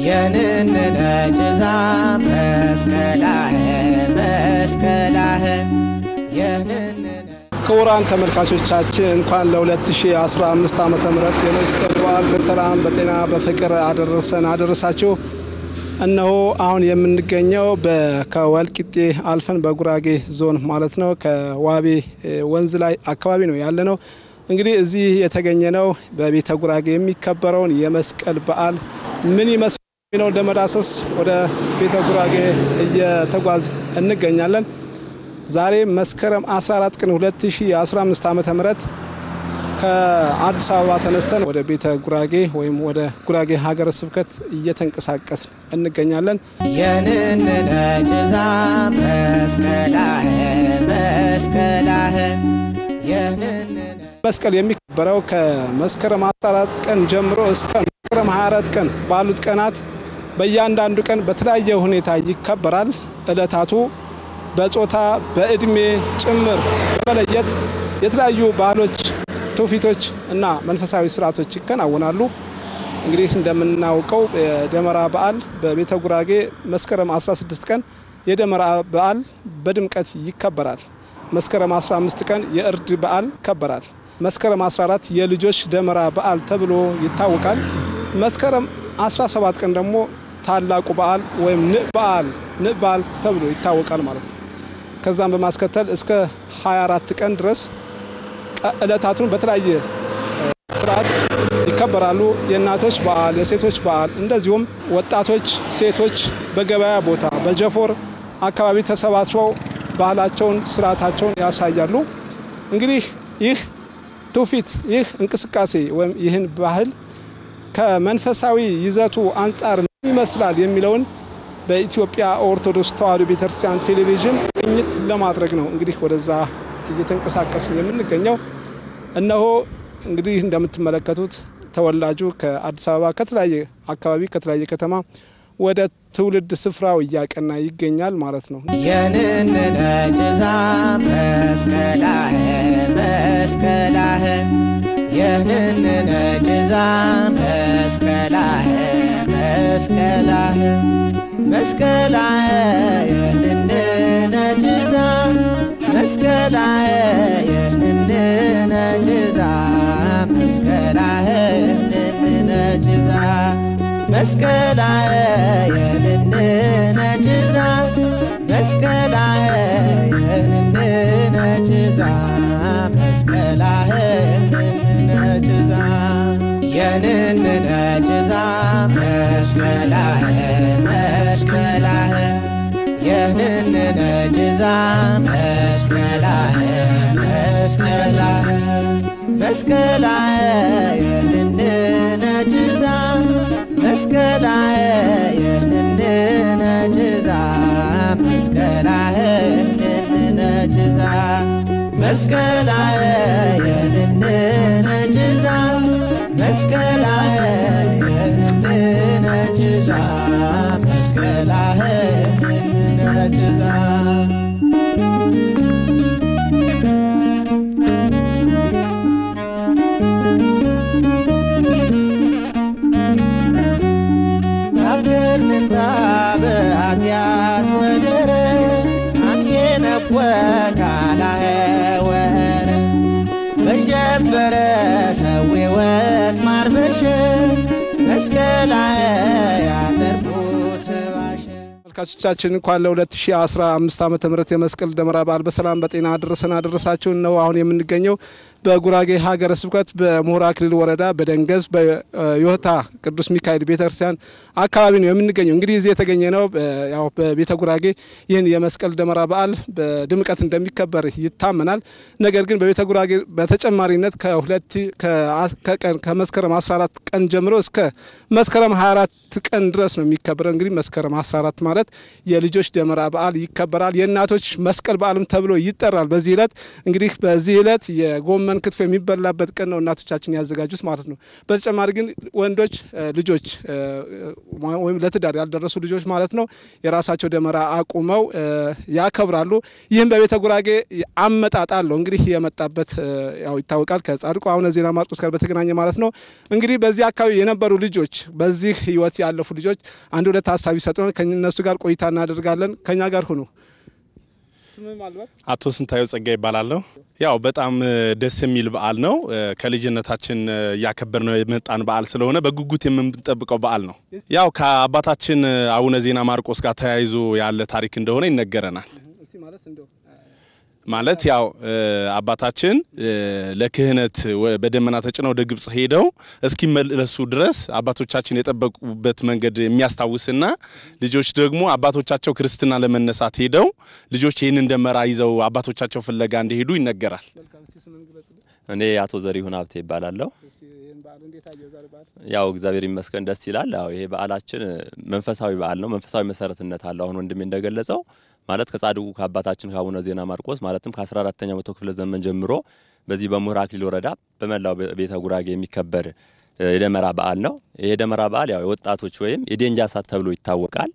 የንንነ ጭዛ መስቀላህ መስቀላህ የንንነ ክቡራን ተመልካቾቻችን እንኳን ለ2015 ዓመተ ምህረት የመስቀል በዓል በሰላም በጤና በፍቅር አደረሰን አደረሳችሁ። እነሆ አሁን የምንገኘው በ- ከወልቂጤ አልፈን በጉራጌ ዞን ማለት ነው ከዋቤ እ, ወንዝ ላይ አካባቢ ነው ያለ ነው። እንግዲህ እዚህ የተገኘ ነው በቤተ ጉራጌ የሚከበረውን የመስቀል በዓል ምን ይመስል የሚለው ለመዳሰስ ወደ ቤተ ጉራጌ እየተጓዝ እንገኛለን። ዛሬ መስከረም 14 ቀን 2015 ዓመተ ምህረት ከአዲስ አበባ ተነስተን ወደ ቤተ ጉራጌ ወይም ወደ ጉራጌ ሀገረ ስብከት እየተንቀሳቀስ እንገኛለን። የንንነ ጭዛ መስቀላህ መስቀላህ የንንነ መስቀል የሚከበረው ከመስከረም 14 ቀን ጀምሮ እስከ መስከረም 24 ቀን ባሉት ቀናት በእያንዳንዱ ቀን በተለያየ ሁኔታ ይከበራል። እለታቱ በጾታ በእድሜ ጭምር በመለየት የተለያዩ ባህሎች፣ ትውፊቶች እና መንፈሳዊ ስርዓቶች ይከናወናሉ። እንግዲህ እንደምናውቀው የደመራ በዓል በቤተ ጉራጌ መስከረም 16 ቀን የደመራ በዓል በድምቀት ይከበራል። መስከረም 15 ቀን የእርድ በዓል ይከበራል። መስከረም 14 የልጆች ደመራ በዓል ተብሎ ይታወቃል። መስከረም 17 ቀን ደግሞ ታላቁ በዓል ወይም ንእ በዓል ንእ በዓል ተብሎ ይታወቃል ማለት ነው። ከዛም በማስከተል እስከ 24 ቀን ድረስ ቀ- ዕለታቱን በተለያየ እ፣ ስርዓት ይከበራሉ። የእናቶች በዓል፣ የሴቶች በዓል እንደዚሁም ወጣቶች፣ ሴቶች በገበያ ቦታ በጀፎር አካባቢ ተሰባስበው ባህላቸውን፣ ስርዓታቸውን ያሳያሉ። እንግዲህ ይህ ትውፊት ይህ እንቅስቃሴ ወይም ይህን ባህል ከመንፈሳዊ ይዘቱ አንጻር ምን ይመስላል የሚለውን በኢትዮጵያ ኦርቶዶክስ ተዋሕዶ ቤተክርስቲያን ቴሌቪዥን ቅኝት ለማድረግ ነው እንግዲህ ወደዛ እየተንቀሳቀስን የምንገኘው። እነሆ እንግዲህ እንደምትመለከቱት ተወላጁ ከአዲስ አበባ ከተለያየ አካባቢ ከተለያየ ከተማ ወደ ትውልድ ስፍራው እያቀና ይገኛል ማለት ነው። የንንነ ጭዛ መስቀላህ መስቀላህ የንንነ ጭዛ መስቀላህ መስቀላህ መስቀላህ የንንነ ጭዛ መስቀላህ የንንነ ጭዛ መስቀላህ የንንነ ጭዛ መስቀላህ የንንነ ጭዛ መስቀላህ የንንነ ጭዛ መስቀላህ የንንነ ጭዛ የንንነ ጭዛ መስቀላህ መስቀላህ የንንነ ጭዛ መስቀላህ መስቀላህ መስቀላህ የንንነ ጭዛ መስቀላህ የንንነ ጭዛ መስቀላህ የንንነ ጭዛ መስቀላህ የንንነ ጭዛ መስቀላህ የንንነ ጭዛ መስቀላህ የንንነ ጭዛ ታገርንንታ በኃጢአት ወደረ አንየነወ ካላኸ ወረ በጀበረ ሰዌወት ማርበሸ መስቀላኸ ያተርፉት ባሸ ተመልካቾቻችን እንኳን ለ2015 ዓመተ ምህረት የመስቀል ደመራ በዓል በሰላም በጤና አደረሰን አደረሳችሁ ነው። አሁን የምንገኘው በጉራጌ ሀገረ ስብከት በምሁር አክሊል ወረዳ በደንገዝ በዮህታ ቅዱስ ሚካኤል ቤተክርስቲያን አካባቢ ነው የምንገኘው። እንግዲህ እዚህ የተገኘ ነው እ፣ ያው በቤተ ጉራጌ ይህን የመስቀል ደመራ በዓል በድምቀት እንደሚከበር ይታመናል። ነገር ግን በቤተ ጉራጌ በተጨማሪነት ከሁለት ከአ- ከቀን ከመስከረም 14 ቀን ጀምሮ እስከ መስከረም 24 ቀን ድረስ ነው የሚከበረው። እንግዲህ መስከረም 14 ማለት መሰረት የልጆች ደመራ በዓል ይከበራል። የእናቶች መስቀል በዓልም ተብሎ ይጠራል። በዚህ ዕለት እንግዲህ በዚህ ዕለት የጎመን ክትፎ የሚበላበት ቀን ነው እናቶቻችን ያዘጋጁት ማለት ነው። በተጨማሪ ግን ወንዶች ልጆች ወይም ለትዳር ያልደረሱ ልጆች ማለት ነው የራሳቸው ደመራ አቁመው ያከብራሉ። ይህም በቤተ ጉራጌ አመጣጥ አለው። እንግዲህ የመጣበት ያው ይታወቃል ከጻድቁ አቡነ ዜና ማርቆስ ጋር በተገናኘ ማለት ነው። እንግዲህ በዚህ አካባቢ የነበሩ ልጆች በዚህ ህይወት ያለፉ ልጆች አንድ ሁለት ሀሳብ ይሰጡናል። ከእነሱ ጋር ቆይታ እናደርጋለን። ከኛ ጋር ሁኑ። አቶ ስንታየው ጸጋ ይባላለሁ። ያው በጣም ደስ የሚል በዓል ነው። ከልጅነታችን እያከበር ነው የመጣን በዓል ስለሆነ በጉጉት የምንጠብቀው በዓል ነው። ያው ከአባታችን አቡነ ዜና ማርቆስ ጋር ተያይዞ ያለ ታሪክ እንደሆነ ይነገረናል። ማለት ያው አባታችን ለክህነት በደመና ተጭነው ወደ ግብጽ ሄደው እስኪመለሱ ድረስ አባቶቻችን የጠበቁበት መንገድ የሚያስታውስና ልጆች ደግሞ አባቶቻቸው ክርስትና ለመነሳት ሄደው ልጆች ይህንን ደመራ ይዘው አባቶቻቸው ፍለጋ እንደሄዱ ይነገራል። እኔ አቶ ዘሪሁን ሀብቴ ይባላለሁ። ያው እግዚአብሔር ይመስገን ደስ ይላል። ያው ይሄ በዓላችን መንፈሳዊ በዓል ነው። መንፈሳዊ መሰረትነት አለው። አሁን ወንድሜ እንደገለጸው ማለት ከጻድቁ ከአባታችን ከአቡነ ዜና ማርቆስ ማለትም ከ14ተኛው መቶ ክፍለ ዘመን ጀምሮ በዚህ በምሁር አክሊል ወረዳ በመላው ቤተ ጉራጌ የሚከበር የደመራ በዓል ነው። ይሄ የደመራ በዓል ያው የወጣቶች ወይም የዴንጃ ሳት ተብሎ ይታወቃል።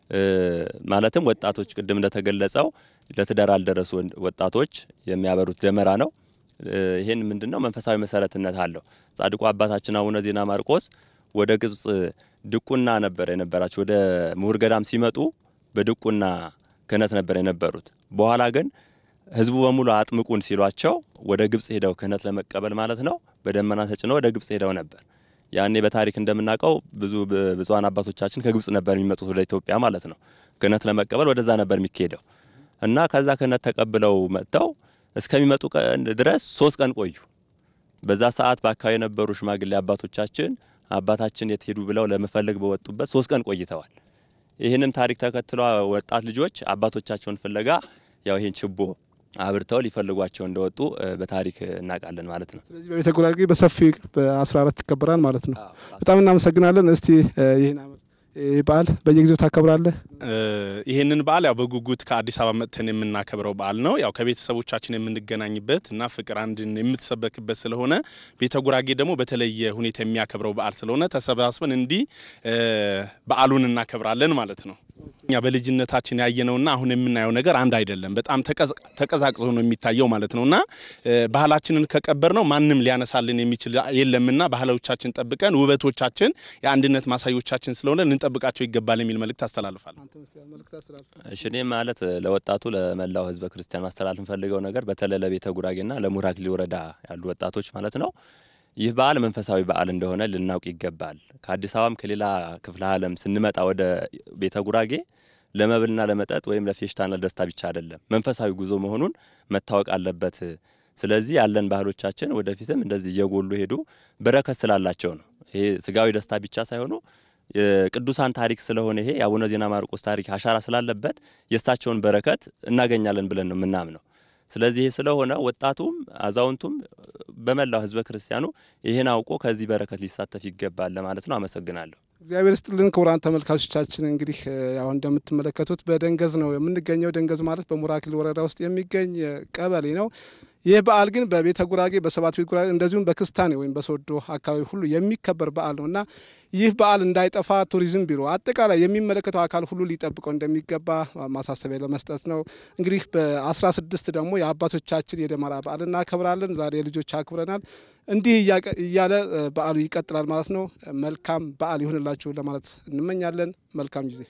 ማለትም ወጣቶች ቅድም እንደተገለጸው ለትዳር ያልደረሱ ወጣቶች የሚያበሩት ደመራ ነው። ይህን ምንድነው መንፈሳዊ መሰረትነት አለው። ጻድቁ አባታችን አቡነ ዜና ማርቆስ ወደ ግብጽ ድቁና ነበር የነበራቸው። ወደ ምሁር ገዳም ሲመጡ በድቁና ክህነት ነበር የነበሩት። በኋላ ግን ህዝቡ በሙሉ አጥምቁን ሲሏቸው ወደ ግብጽ ሄደው ክህነት ለመቀበል ማለት ነው በደመና ተጭነው ወደ ግብጽ ሄደው ነበር። ያኔ በታሪክ እንደምናውቀው ብዙ ብፁዓን አባቶቻችን ከግብጽ ነበር የሚመጡት ወደ ኢትዮጵያ ማለት ነው። ክህነት ለመቀበል ወደዛ ነበር የሚካሄደው እና ከዛ ክህነት ተቀብለው መጥተው እስከሚመጡ ቀን ድረስ ሶስት ቀን ቆዩ። በዛ ሰዓት በአካባቢ የነበሩ ሽማግሌ አባቶቻችን አባታችን የት ሄዱ ብለው ለመፈለግ በወጡበት ሶስት ቀን ቆይተዋል። ይህንም ታሪክ ተከትሎ ወጣት ልጆች አባቶቻቸውን ፍለጋ ያው ይህን ችቦ አብርተው ሊፈልጓቸው እንደወጡ በታሪክ እናውቃለን ማለት ነው። ስለዚህ በቤተ ጉራጌ በሰፊ በ14 ይከበራል ማለት ነው። በጣም እናመሰግናለን። እስቲ ይህን ይህ በዓል በየጊዜው ታከብራለህ? ይህንን በዓል ያው በጉጉት ከአዲስ አበባ መጥተን የምናከብረው በዓል ነው። ያው ከቤተሰቦቻችን የምንገናኝበት እና ፍቅር አንድን የምትሰበክበት ስለሆነ ቤተ ጉራጌ ደግሞ በተለየ ሁኔታ የሚያከብረው በዓል ስለሆነ ተሰባስበን እንዲህ በዓሉን እናከብራለን ማለት ነው። እኛ በልጅነታችን ያየነውና አሁን የምናየው ነገር አንድ አይደለም። በጣም ተቀዛቅዞ ነው የሚታየው ማለት ነውና ባህላችንን ከቀበር ነው ማንም ሊያነሳልን የሚችል የለምና ባህሎቻችን ጠብቀን ውበቶቻችን የአንድነት ማሳዮቻችን ስለሆነ ልንጠብቃቸው ይገባል የሚል መልእክት አስተላልፋል። እሺ እኔ ማለት ለወጣቱ ለመላው ሕዝበ ክርስቲያን ማስተላለፍ እንፈልገው ነገር በተለይ ለቤተ ጉራጌና ለምሁር አክሊል ወረዳ ያሉ ወጣቶች ማለት ነው ይህ በዓል መንፈሳዊ በዓል እንደሆነ ልናውቅ ይገባል። ከአዲስ አበባም ከሌላ ክፍለ ዓለም ስንመጣ ወደ ቤተ ጉራጌ ለመብልና ለመጠጥ ወይም ለፌሽታና ለደስታ ብቻ አይደለም፣ መንፈሳዊ ጉዞ መሆኑን መታወቅ አለበት። ስለዚህ ያለን ባህሎቻችን ወደፊትም እንደዚህ እየጎሉ ሄዱ በረከት ስላላቸው ነው። ይሄ ስጋዊ ደስታ ብቻ ሳይሆኑ የቅዱሳን ታሪክ ስለሆነ ይሄ የአቡነ ዜና ማርቆስ ታሪክ አሻራ ስላለበት የእሳቸውን በረከት እናገኛለን ብለን ነው የምናምነው። ስለዚህ ይህ ስለሆነ ወጣቱም አዛውንቱም በመላው ህዝበ ክርስቲያኑ ይህን አውቆ ከዚህ በረከት ሊሳተፍ ይገባል ለማለት ነው። አመሰግናለሁ። እግዚአብሔር ስጥልን ክቡራን ተመልካቾቻችን፣ እንግዲህ ያው እንደምትመለከቱት በደንገዝ ነው የምንገኘው። ደንገዝ ማለት በምሁር አክሊል ወረዳ ውስጥ የሚገኝ ቀበሌ ነው። ይህ በዓል ግን በቤተ ጉራጌ፣ በሰባት ቤት ጉራጌ እንደዚሁም በክስታኔ ወይም በሶዶ አካባቢ ሁሉ የሚከበር በዓል ነው እና ይህ በዓል እንዳይጠፋ ቱሪዝም ቢሮ አጠቃላይ የሚመለከተው አካል ሁሉ ሊጠብቀው እንደሚገባ ማሳሰቢያ ለመስጠት ነው። እንግዲህ በአስራ ስድስት ደግሞ የአባቶቻችን የደመራ በዓል እናከብራለን። ዛሬ ልጆች አክብረናል። እንዲህ እያለ በዓሉ ይቀጥላል ማለት ነው። መልካም በዓል ይሁንላችሁ ለማለት እንመኛለን። መልካም ጊዜ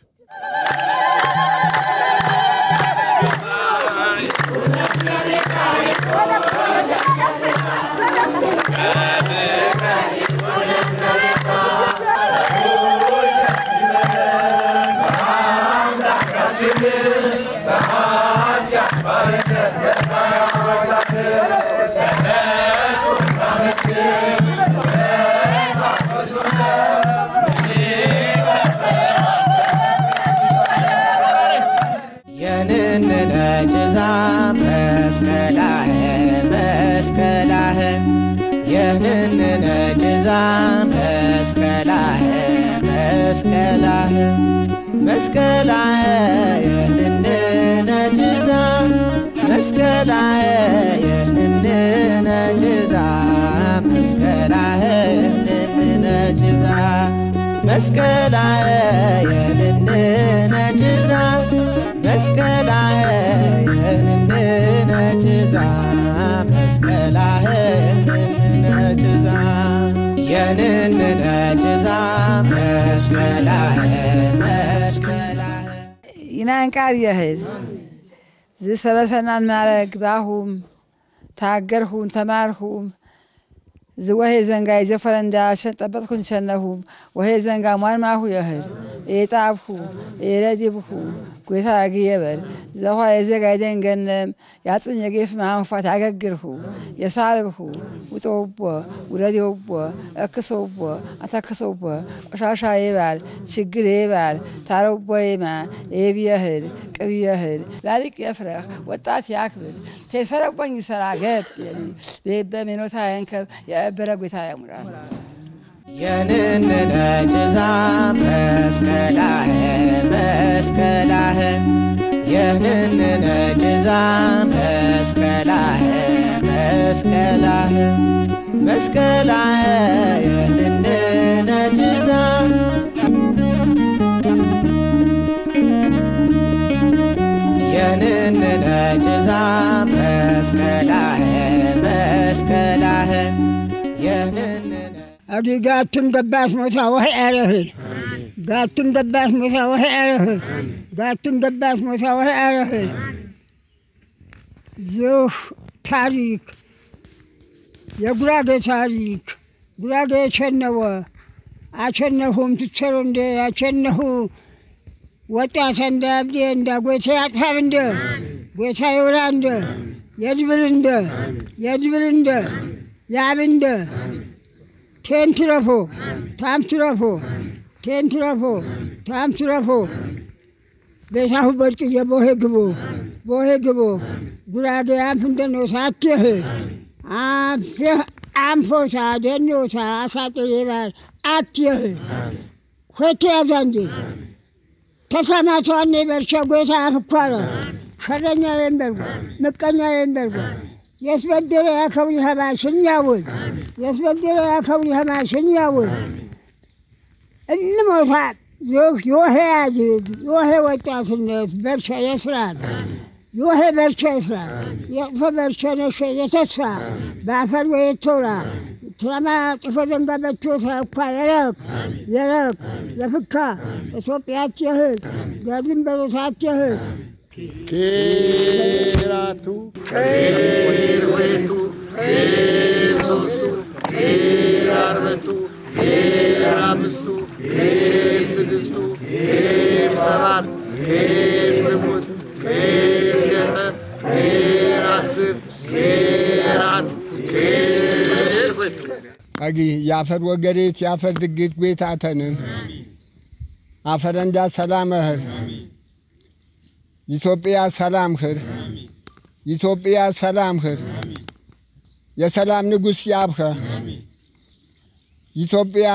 የንንነ ጭዛ መስቀላህ መስቀላህ የንንነ ጭዛ መስቀላህ መስቀላህ መስቀላህ መስቀላህ የህንንነ ጭዛ መስቀላህ የህንንነ ጭዛ መስቀላህ የህንንነ ጭዛ መስቀላህ የህንንነ ጭዛ መስቀላህ የህንንነ ጭዛ መስቀላህ የህንንነ ጭዛ የንንነ ጭዛ መስቀላህ መስቀላህ ይናንቃር የህል ዝሰበሰናን ማረግ ባሁም ታገርሁም ተማርሁም ዝወሄ ዘንጋ የዘፈረንዳ ጠበጥኩን ሰነሁም ወሄ ዘንጋ ሟንማሁ የህል የጣብሁ የረዲብሁ ጎታ ያግየበል ዘኋ የዘጋ የደንገነም ያጽኝ የጌፍ ማንፋት ያገግርሁ የሳርብሁ ውጦቦ ውረዴቦ እክሶቦ አተክሶቦ ቆሻሻ የባል ችግር የባል ታረቦ የማ የብየህል ቅብየህል ላሊቅ የፍረኽ ወጣት ያክብል ተሰረቦኝ ሰራ ገብ በሜኖታ የንከብ የእበረ ጎታ ያሙራል የንንነ ጭዛ መስቀላህ መስቀላህ የንንነ ጭዛ መስቀላህ መስቀላህ መስቀላህ የንንነ ጭዛ የንንነ ጭዛ መስቀላህ መስቀላህ የንንነ አዲ ጋቱን ገባስ ሞታ ወህ አረህል ጋቱን ገባስ ሞታ ወህ አረህል ጋቱን ገባስ ሞታ ወህ አረህል ዝህ ታሪክ የጉራጌ ታሪክ ጉራጌ የቸነወ አቸነሁም ትቸሮ እንደ ያቸነሁ ወጣት እንደ አብዴ እንደ ጎታ ያጥፋብ እንደ ጎታ ይውራ እንደ የድብል እንደ የድብል እንደ ያብ እንደ ቴንትረፎ ታምትረፎ ቴንትረፎ ታምትረፎ ቤታሁ በርቅየ ቦሄ ግቦ ቦሄ ግቦ ጉራጌ አንፍ እንደኖ ሳትህ አንፍህ አንፎታ ደኖታ አሻጥር ይባል አትየህ ሆቴ ያዛንዴ ተሰማቷን በርቸ ጎታ አፍኳረ ሸረኛ የንበርጎ ምቀኛ የንበርጎ የስበደረ ያከብሪ ሀማ ሽኛውል የስበደረ ያከብሪ ሀማ ሽኛውል እንሞታ ዮሄ ያጅግ ዮሄ ወጣትነት በርቸ የስራል ዮሄ በርቸ ይስራል የጥፎ በርቸ ነሸ የተሳ በአፈር ወየቶራ ትረማ ጥፎ ዘንጋ በቾታ እኳ የረቅ የረቅ የፍካ ኢትዮጵያት የህል የድንበሮታት የህል ኬራቱ ኬር ሁለቱ ኬር ሶስቱ ኬር አርበቱ ኬር አምስቱ ኬር ስድስቱ ኬር ሰባት ኬር ስሙንት ኬር ዘጠኝ ኬር አስር ኬር አንድ ኬር ሁለቱ አጊ የአፈር ወገሬት የአፈር ድግት ቤታተንን አፈረንዳ ሰላም እህር ኢትዮጵያ ሰላም ህር ኢትዮጵያ ሰላም ህር የሰላም ንጉሥ ያብኸ ኢትዮጵያ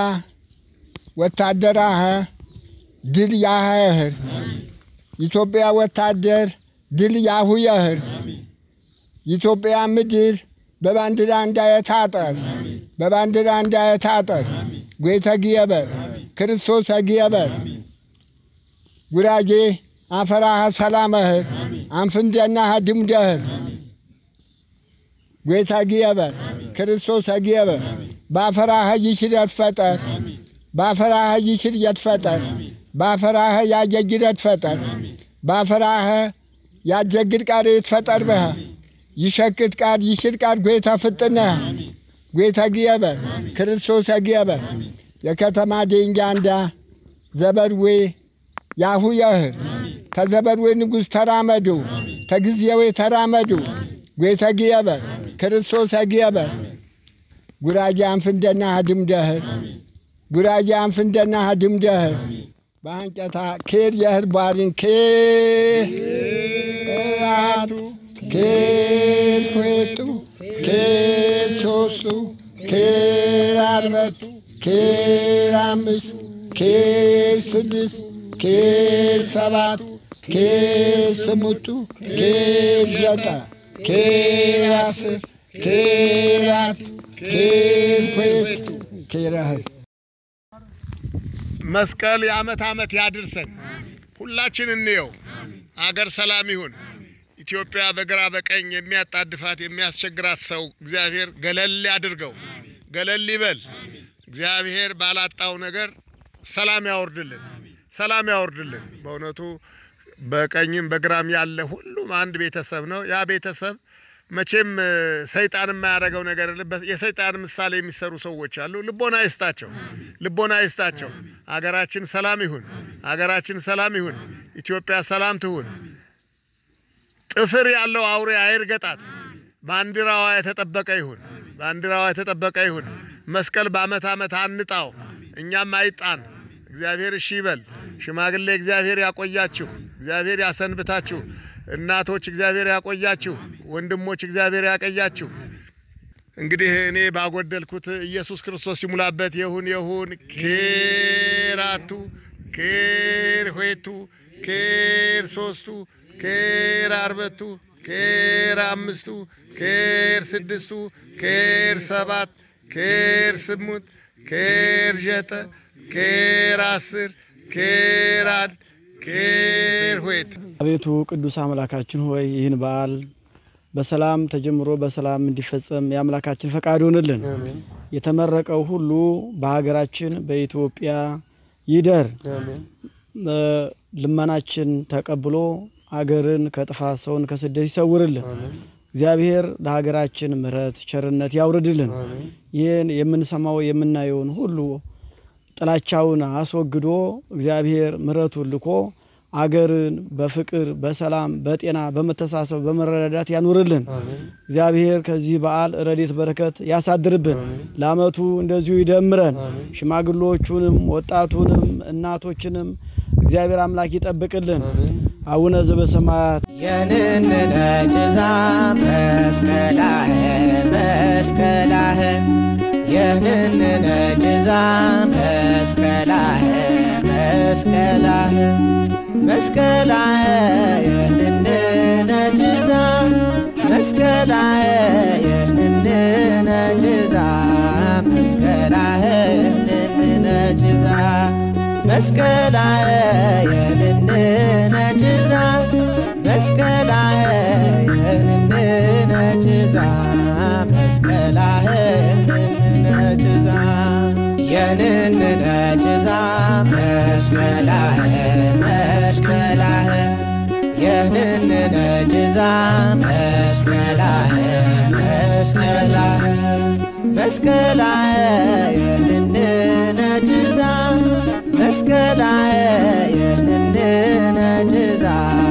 ወታደራኸ ድል ያህር ኢትዮጵያ ወታደር ድል ያሁ የህር ኢትዮጵያ ምድር በባንዲራ እንዳየታጠር በባንዲራ እንዳየታጠር ጌተ ግየበር ክርስቶስ ግየበር ጉራጌ አፈራህ ሰላመህር አንፍንደናህ ድምደህር ጌታ ግየበር ክርስቶስ ግየበር ባፈራህ ይሽር የትፈጠር ባፈራህ ይሽር የትፈጠር ባፈራህ ያጀግር የትፈጠር ባፈራህ ያጀግር ቃር የትፈጠር በህ ይሸክት ቃር ይሽር ቃር ጌታ ፍጥነህ ጌታ ግየበር ክርስቶስ ግየበር የከተማ ደንጋንዳ ዘበርዌ ያሁ የህር ተዘበርዌ ንጉሥ ተራመዱ ተግዚያዌ ተራመዱ ጌተ ግየበር ክርስቶስ ግየበር ጉራጌ አንፍንደና ድምደህር ጉራጌ አንፍንደና ድምደህር በአንጨታ ኬር የህር ባሪን ኬራቱ ኬር ሁለቱ ኬር ሶስቱ ኬር አርበቱ ኬር አምስት ኬር ስድስት ኬር ሰባት ኬር ስምንቱ ኬር ዘጠኝ ኬር አስር ኬር አት ኬር ሁለት ኬር አህል መስቀል የዓመት ዓመት ያድርሰን። ሁላችን እንየው። አገር ሰላም ይሁን። ኢትዮጵያ በግራ በቀኝ የሚያጣድፋት የሚያስቸግራት ሰው እግዚአብሔር ገለል ያድርገው፣ ገለል ይበል። እግዚአብሔር ባላጣው ነገር ሰላም ያወርድልን፣ ሰላም ያወርድልን። በእውነቱ በቀኝም በግራም ያለ ሁሉም አንድ ቤተሰብ ነው። ያ ቤተሰብ መቼም እ፣ ሰይጣን የማያደርገው ነገር የለም። በ- የሰይጣን ምሳሌ የሚሰሩ ሰዎች አሉ። ልቦና ይስጣቸው፣ ልቦና ይስጣቸው። አገራችን ሰላም ይሁን፣ አገራችን ሰላም ይሁን። ኢትዮጵያ ሰላም ትሁን። ጥፍር ያለው አውሬ አይርገጣት። ባንዲራዋ የተጠበቀ ይሁን፣ ባንዲራዋ የተጠበቀ ይሁን። መስቀል በዓመት ዓመት አንጣው፣ እኛም አይጣን። እግዚአብሔር እሺ ይበል። ሽማግሌ እግዚአብሔር ያቆያችሁ፣ እግዚአብሔር ያሰንብታችሁ። እናቶች እግዚአብሔር ያቆያችሁ፣ ወንድሞች እግዚአብሔር ያቀያችሁ። እንግዲህ እኔ ባጎደልኩት ኢየሱስ ክርስቶስ ይሙላበት። ይሁን ይሁን ኬራቱ ኬር ሆቱ ኬር ሶስቱ ኬር አርበቱ ኬር አምስቱ ኬር ስድስቱ ኬር ሰባት ኬር ስሙንት ኬር ዠጠ ኬር አስር ኬር አንድ ኬር ሁለት አቤቱ ቅዱስ አምላካችን ሆይ ይህን በዓል በሰላም ተጀምሮ በሰላም እንዲፈጸም የአምላካችን ፈቃድ ይሆንልን። የተመረቀው ሁሉ በሀገራችን በኢትዮጵያ ይደር። እ፣ ልመናችን ተቀብሎ አገርን ከጥፋት ሰውን ከስደት ይሰውርልን። እግዚአብሔር ለሀገራችን ምሕረት ቸርነት ያውርድልን። ይህን የምንሰማው የምናየውን ሁሉ ጥላቻውን አስወግዶ እግዚአብሔር ምሕረቱን ልኮ አገርን በፍቅር በሰላም በጤና በመተሳሰብ በመረዳዳት ያኑርልን። እግዚአብሔር ከዚህ በዓል ረድኤት በረከት ያሳድርብን። ለዓመቱ እንደዚሁ ይደምረን። ሽማግሎቹንም ወጣቱንም እናቶችንም እግዚአብሔር አምላክ ይጠብቅልን። አቡነ ዘበሰማያት የንንነ ጭዛ መስቀላህ መስቀላህ የንንነ ጭዛ መስቀላህ መስቀላህ መስቀላህ የንንነ ጭዛ መስቀላህ የንንነ ጭዛ መስቀላህ የንንነ ጭዛ መስቀላህ የንንነ ጭዛ መስቀላህ የንንነ ጭዛ መስቀላህ የንንነ ጭዛ የንንነ ጭዛ መስቀላህ መስቀላህ የንንነ ጭዛ መስቀላህ መስቀላህ መስቀላህ የንንነ ጭዛ መስቀላህ የንንነ ጭዛ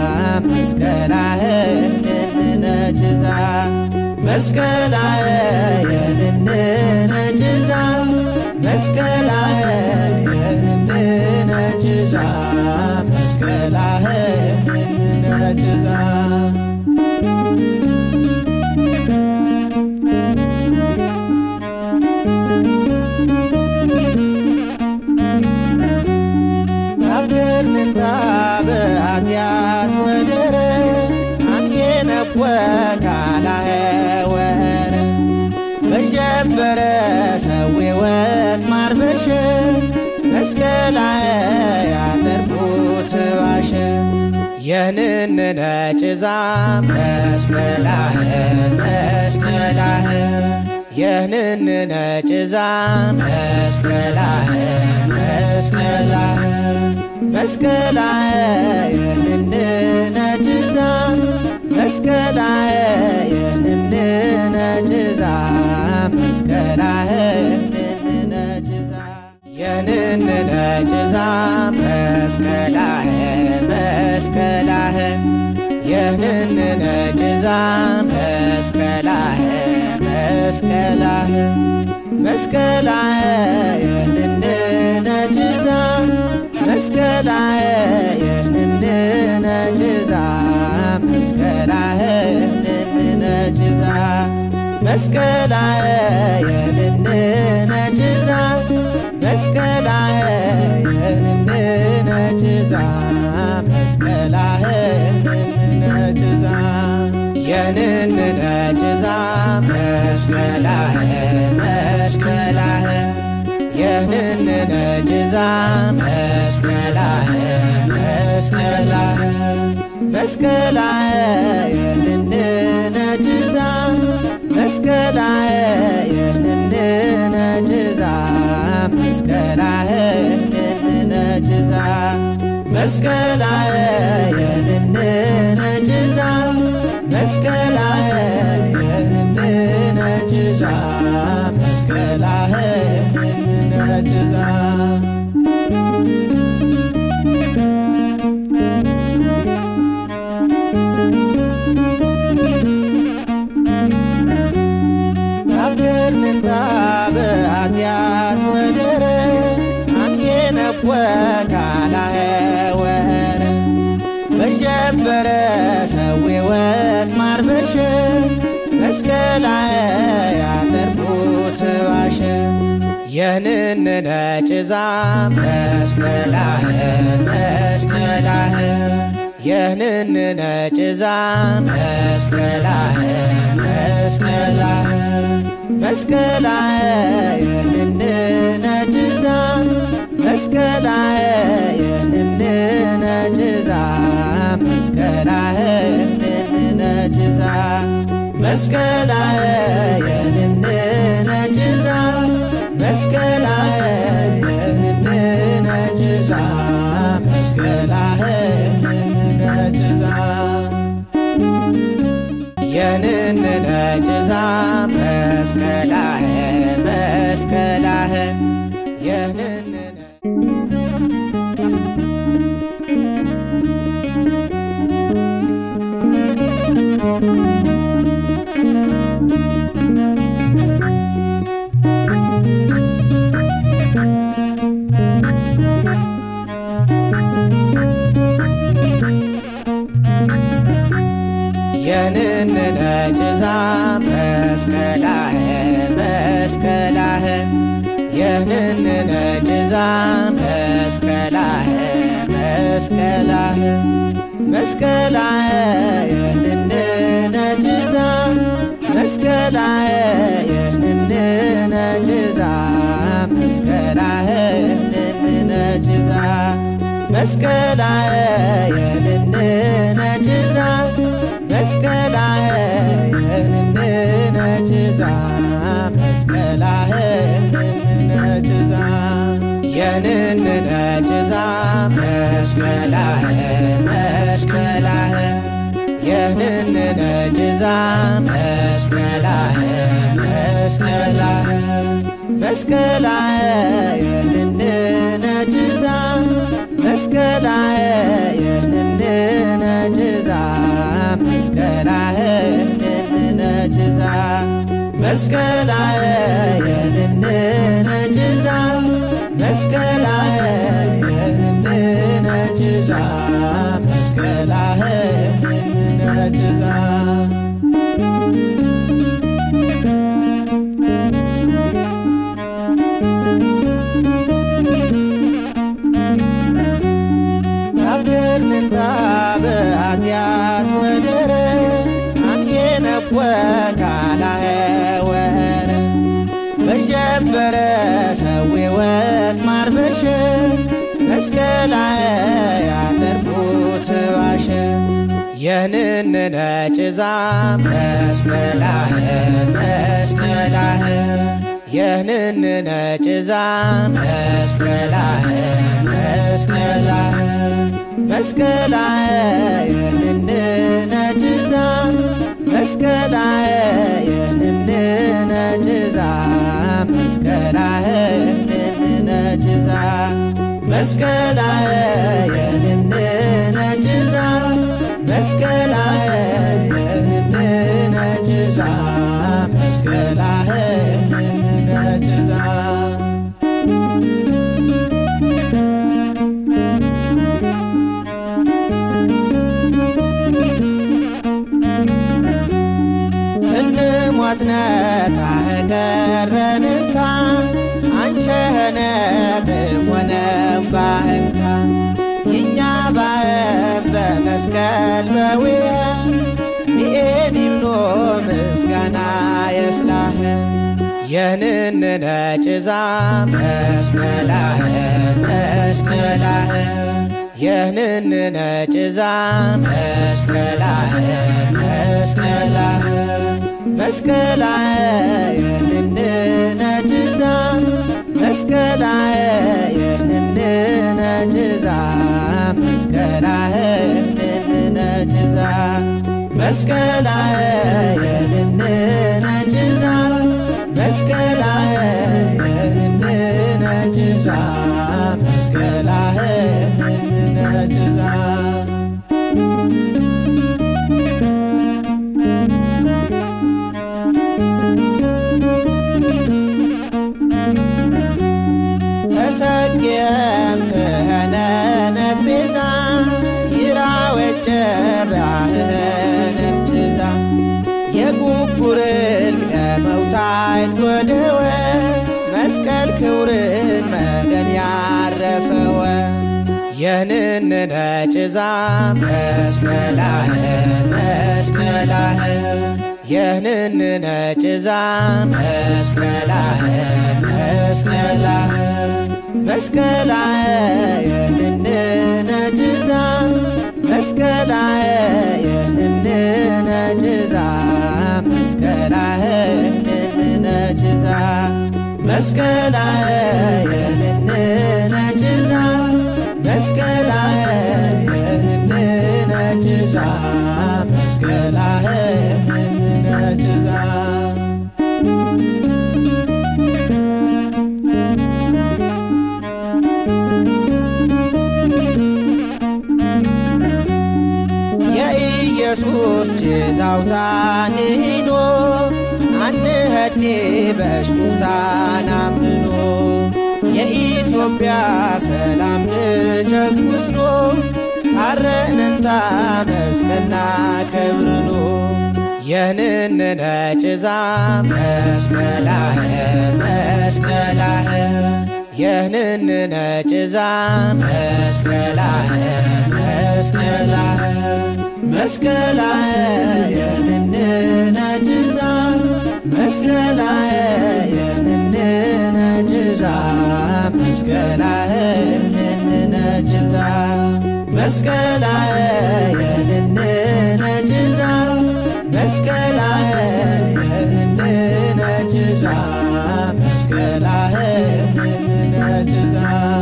መስቀላህ የንንነ ጭዛ መስቀላህ የንንነ ጭዛ መስቀላህ የንንነ ጭዛ መስቀላህ የንንነ ጭዛ ታገርንንታ በኃጢአት ወደረ አንየነወ ቃላኸ ወረ በጀበረ ሰው ሕይወት ማርበሸ መስቀላኸ ያተርፉት ባሸ የንንነ ጭዛ መስቀላህ መስቀላህ የንንነ ጭዛ መስቀላህ መስቀላህ መስቀላህ የንንነ ጭዛ መስቀላህ የንንነ ጭዛ መስቀላህ የንንነ ጭዛ የንንነ ጭዛ መስቀላህ መስቀላህ የንንነ ጭዛ መስቀላህ መስቀላህ መስቀላህ የንንነ ጭዛ መስቀላህ የንንነ ጭዛ መስቀላህ የንንነ ጭዛ መስቀላህ የንንነ ጭዛ መስቀላህ ጭዛ መስቀላህን ነጭዛ የንንነ ጭዛ መስቀላህን መስቀላህን የንንነ ጭዛ መስቀላህን መስቀላህን መስቀላህን የንንነ ጭዛ መስቀላህን የንንነ ጭዛ መስቀላህን ነጭዛ መስቀላህን ነጭዛ መስቀላህን ነጭዛ መስቀላህን ነጭዛ ታገርንንታ በኃጢአት ወደረ አንየነቦ ቃላኸ ወረ በጀበረ ሰዊወት ማርበሸ መስቀላኸ ያተርፉት ባሸ የንንነ ጭዛ መስቀላኸ መስቀላኸ የንንነ ጭዛ መስቀላኸ መስቀላኸ መስቀላኸ የንንነ ጭዛ መስቀላኸ የንንነ ጭዛ መስቀላኸ የንንነ ጭዛ መስቀላኸ የንንነ ጭዛ መስቀላኸ የንንነ ጭዛ መስቀላኸ የንንነ ጭዛ የንንነ ጭዛ መስቀላኸ መስቀላኸ የንንነ የንንነ ጭዛ መስቀላኸ መስቀላኸ የንንነ ጭዛ መስቀላኸ መስቀላኸ መስቀላኸ የንንነ ጭዛ መስቀላኸ የንንነ ጭዛ መስቀላኸ የንንነ ጭዛ መስቀላኸ የንንነ ጭዛ መስቀላኸ የንንነ ጭዛ መስቀላኸ የንንነ ጭዛ የንንነ ጭዛ መስቀላኸ መስቀላኸ የንንነ ጭዛ መስቀላኸ መስቀላኸ መስቀላኸ የንንነ ጭዛ መስቀላኸ የንንነ ጭዛ መስቀላኸ የንንነ ጭዛ መስቀላኸ የንንነ ጭዛ መስቀላኸ የንንነ ጭዛ መስቀላኸ የንንነ ጭዛ ታገርንንታ በኃጢአት ወደረ አንየነቦ ቃላኸ ወረ በጀበረ ሰዊወት ማርበሸ መስቀላኸ ያተርፉት ባሸ የንንነ ጭዛ መስቀላኸ መስቀላኸ የንንነ ጭዛ መስቀላኸ መስቀላኸ መስቀላኸ የንንነ ጭዛ መስቀላኸ የንንነ ጭዛ መስቀላኸ የንንነ ጭዛ መስቀላኸ የንንነ ጭዛ መስቀላኸ የንንነ ጭዛ መስቀላኸ የንንነ ጭዛ ትንሞትነ ታህቀረንንታ አንቸነ ጥፎነ ባህንታ መስቀል በዊየ ሚኤኒምኖ ምስጋና የስላህ የንንነ ጭዛ መስቀላህ መስቀላህ የንንነ ጭዛ መስቀላህ መስቀላህ መስቀላህ የንንነ ጭዛ መስቀላህ የንንነ ጭዛ መስቀላህ የንንነ ጭዛ መስቀላህ የንንነ ጭዛ መስቀላህ የንንነ ጭዛ መስቀላህ የንንነ ጭዛ ተሰጌም ክህነነት ቤዛ ይራወጨ ባህንም ጭዛ የጉጉርል ቅደመውታይት ጎደወ መስቀል ክውርን መደን ያረፈወ የንንነ ጭዛ መስቀላህ መስቀላህ የንንነ ጭዛ መስቀላህ መስቀላህ መስቀላህ የንንነ ጭዛ መስቀላህ የንንነ ጭዛ መስቀላህ የንንነ ጭዛ መስቀላህ የንንነ ጭዛ መስቀላህ የንንነ ጭዛ መስቀላህ የንንነ ጭዛ የኢየሱስ ጭዛውታንሂኖ አንኸድኔ በሽሙታን አምንኖ የኢትዮጵያ ሰላም ንጨቁስኖ ታረነንታ መስቀና ክብርኖ የንንነ ጭዛ መስቀላህ መስቀላህ የንንነ ጭዛ መስቀላህ መስቀላህ መስቀላህ የንንነ ጭዛ መስቀላህ የንንነ ጭዛ መስቀላህ የንንነ ጭዛ መስቀላህ የንንነ ጭዛ መስቀላህ የንንነ ጭዛ መስቀላህ የንንነ ጭዛ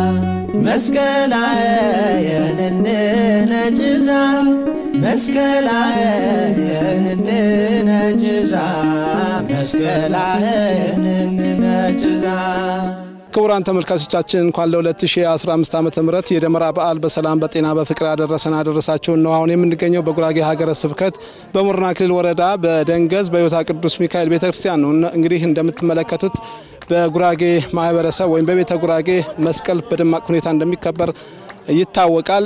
መስቀላህ የንንነ ጭዛ መስቀላህ የንንነ ጭዛ መስቀላህ የንንነ ጭዛ ክቡራን ተመልካቾቻችን እንኳን ለ2015 ዓ ም የደመራ በዓል በሰላም በጤና በፍቅር አደረሰን አደረሳችሁን ነው። አሁን የምንገኘው በጉራጌ ሀገረ ስብከት በሙርና ክልል ወረዳ በደንገዝ በዮታ ቅዱስ ሚካኤል ቤተክርስቲያን ነው። እንግዲህ እንደምትመለከቱት በጉራጌ ማህበረሰብ ወይም በቤተ ጉራጌ መስቀል በደማቅ ሁኔታ እንደሚከበር ይታወቃል።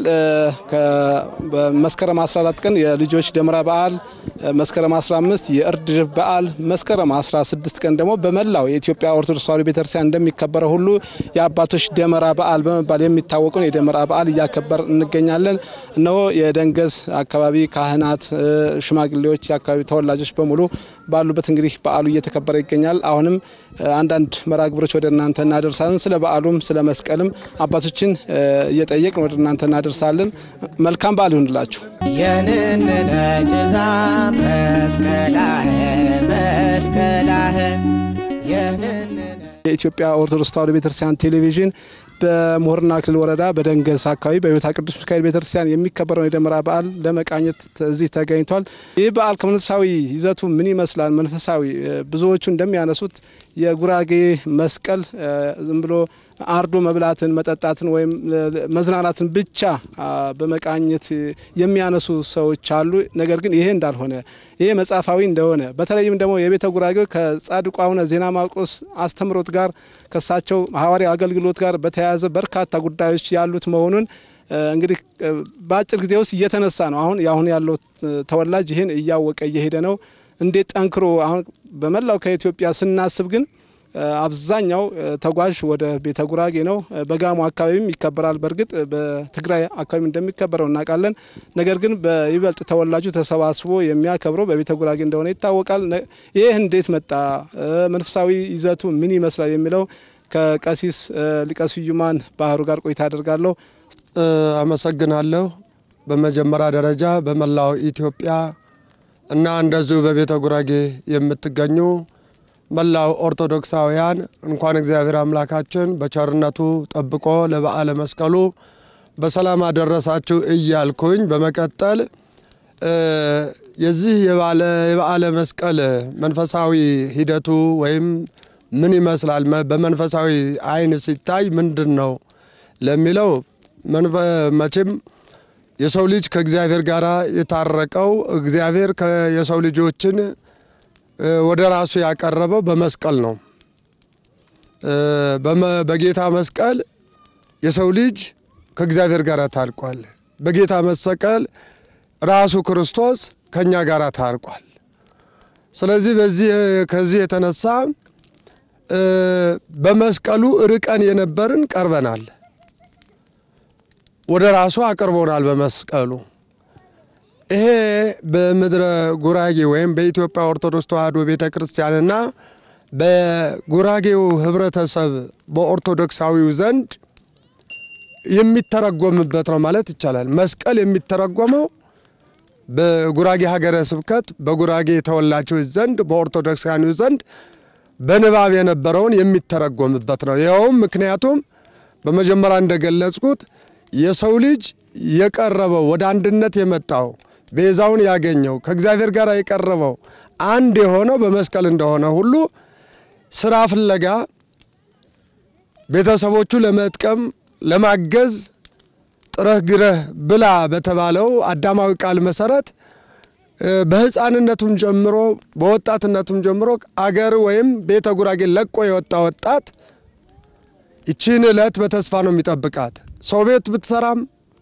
በመስከረም 14 ቀን የልጆች ደመራ በዓል፣ መስከረም 15 የእርድ በዓል፣ መስከረም 16 ቀን ደግሞ በመላው የኢትዮጵያ ኦርቶዶክስ ተዋሕዶ ቤተክርስቲያን እንደሚከበረው ሁሉ የአባቶች ደመራ በዓል በመባል የሚታወቀውን የደመራ በዓል እያከበር እንገኛለን። እነሆ የደንገዝ አካባቢ ካህናት፣ ሽማግሌዎች፣ የአካባቢ ተወላጆች በሙሉ ባሉበት እንግዲህ በዓሉ እየተከበረ ይገኛል። አሁንም አንዳንድ መርሃ ግብሮች ወደ እናንተ እናደርሳለን። ስለ በዓሉም ስለ መስቀልም አባቶችን እየጠየቅን ወደ እናንተ እናደርሳለን። መልካም በዓል ይሁንላችሁ። የንንነ ጭዛ መስቀላህ መስቀላህ የንንነ የኢትዮጵያ ኦርቶዶክስ ተዋሕዶ ቤተክርስቲያን ቴሌቪዥን በሙርና ክልል ወረዳ በደንገዝ አካባቢ በዮታ ቅዱስ ሚካኤል ቤተክርስቲያን የሚከበረውን የደመራ በዓል ለመቃኘት እዚህ ተገኝቷል። ይህ በዓል ከመንፈሳዊ ይዘቱ ምን ይመስላል? መንፈሳዊ ብዙዎቹ እንደሚያነሱት የጉራጌ መስቀል ዝም ብሎ አርዶ መብላትን፣ መጠጣትን ወይም መዝናናትን ብቻ በመቃኘት የሚያነሱ ሰዎች አሉ። ነገር ግን ይሄ እንዳልሆነ ይሄ መጽሐፋዊ እንደሆነ በተለይም ደግሞ የቤተ ጉራጌው ከጻድቁ አቡነ ዜና ማርቆስ አስተምሮት ጋር ከሳቸው ሐዋርያ አገልግሎት ጋር በተያያዘ በርካታ ጉዳዮች ያሉት መሆኑን እንግዲህ በአጭር ጊዜ ውስጥ እየተነሳ ነው። አሁን የአሁን ያለው ተወላጅ ይህን እያወቀ እየሄደ ነው። እንዴት ጠንክሮ አሁን በመላው ከኢትዮጵያ ስናስብ ግን አብዛኛው ተጓዥ ወደ ቤተ ጉራጌ ነው። በጋሞ አካባቢም ይከበራል። በእርግጥ በትግራይ አካባቢ እንደሚከበረው እናውቃለን። ነገር ግን በይበልጥ ተወላጁ ተሰባስቦ የሚያከብረው በቤተ ጉራጌ እንደሆነ ይታወቃል። ይህ እንዴት መጣ? መንፈሳዊ ይዘቱ ምን ይመስላል? የሚለው ከቀሲስ ሊቀ ስዩማን ባህሩ ጋር ቆይታ አደርጋለሁ። አመሰግናለሁ። በመጀመሪያ ደረጃ በመላው ኢትዮጵያ እና እንደዚሁ በቤተ ጉራጌ የምትገኙ መላው ኦርቶዶክሳውያን እንኳን እግዚአብሔር አምላካችን በቸርነቱ ጠብቆ ለበዓለ መስቀሉ በሰላም አደረሳችሁ እያልኩኝ በመቀጠል የዚህ የበዓለ መስቀል መንፈሳዊ ሂደቱ ወይም ምን ይመስላል፣ በመንፈሳዊ ዓይን ሲታይ ምንድን ነው ለሚለው መቼም የሰው ልጅ ከእግዚአብሔር ጋር የታረቀው እግዚአብሔር የሰው ልጆችን ወደ ራሱ ያቀረበው በመስቀል ነው። በጌታ መስቀል የሰው ልጅ ከእግዚአብሔር ጋር ታርቋል። በጌታ መሰቀል ራሱ ክርስቶስ ከእኛ ጋር ታርቋል። ስለዚህ በዚህ ከዚህ የተነሳ በመስቀሉ ርቀን የነበርን ቀርበናል። ወደ ራሱ አቅርቦናል በመስቀሉ። ይሄ በምድረ ጉራጌ ወይም በኢትዮጵያ ኦርቶዶክስ ተዋሕዶ ቤተ ክርስቲያንና በጉራጌው ሕብረተሰብ በኦርቶዶክሳዊው ዘንድ የሚተረጎምበት ነው ማለት ይቻላል። መስቀል የሚተረጎመው በጉራጌ ሀገረ ስብከት በጉራጌ ተወላጆች ዘንድ በኦርቶዶክሳውያኑ ዘንድ በንባብ የነበረውን የሚተረጎምበት ነው። ይኸውም ምክንያቱም በመጀመሪያ እንደገለጽኩት የሰው ልጅ የቀረበው ወደ አንድነት የመጣው ቤዛውን ያገኘው ከእግዚአብሔር ጋር የቀረበው አንድ የሆነው በመስቀል እንደሆነ ሁሉ ስራ ፍለጋ ቤተሰቦቹ ለመጥቀም ለማገዝ ጥረህ ግረህ ብላ በተባለው አዳማዊ ቃል መሰረት በሕፃንነቱም ጀምሮ በወጣትነቱም ጀምሮ አገር ወይም ቤተ ጉራጌ ለቆ የወጣ ወጣት ይቺን ዕለት በተስፋ ነው የሚጠብቃት። ሰው ቤት ብትሰራም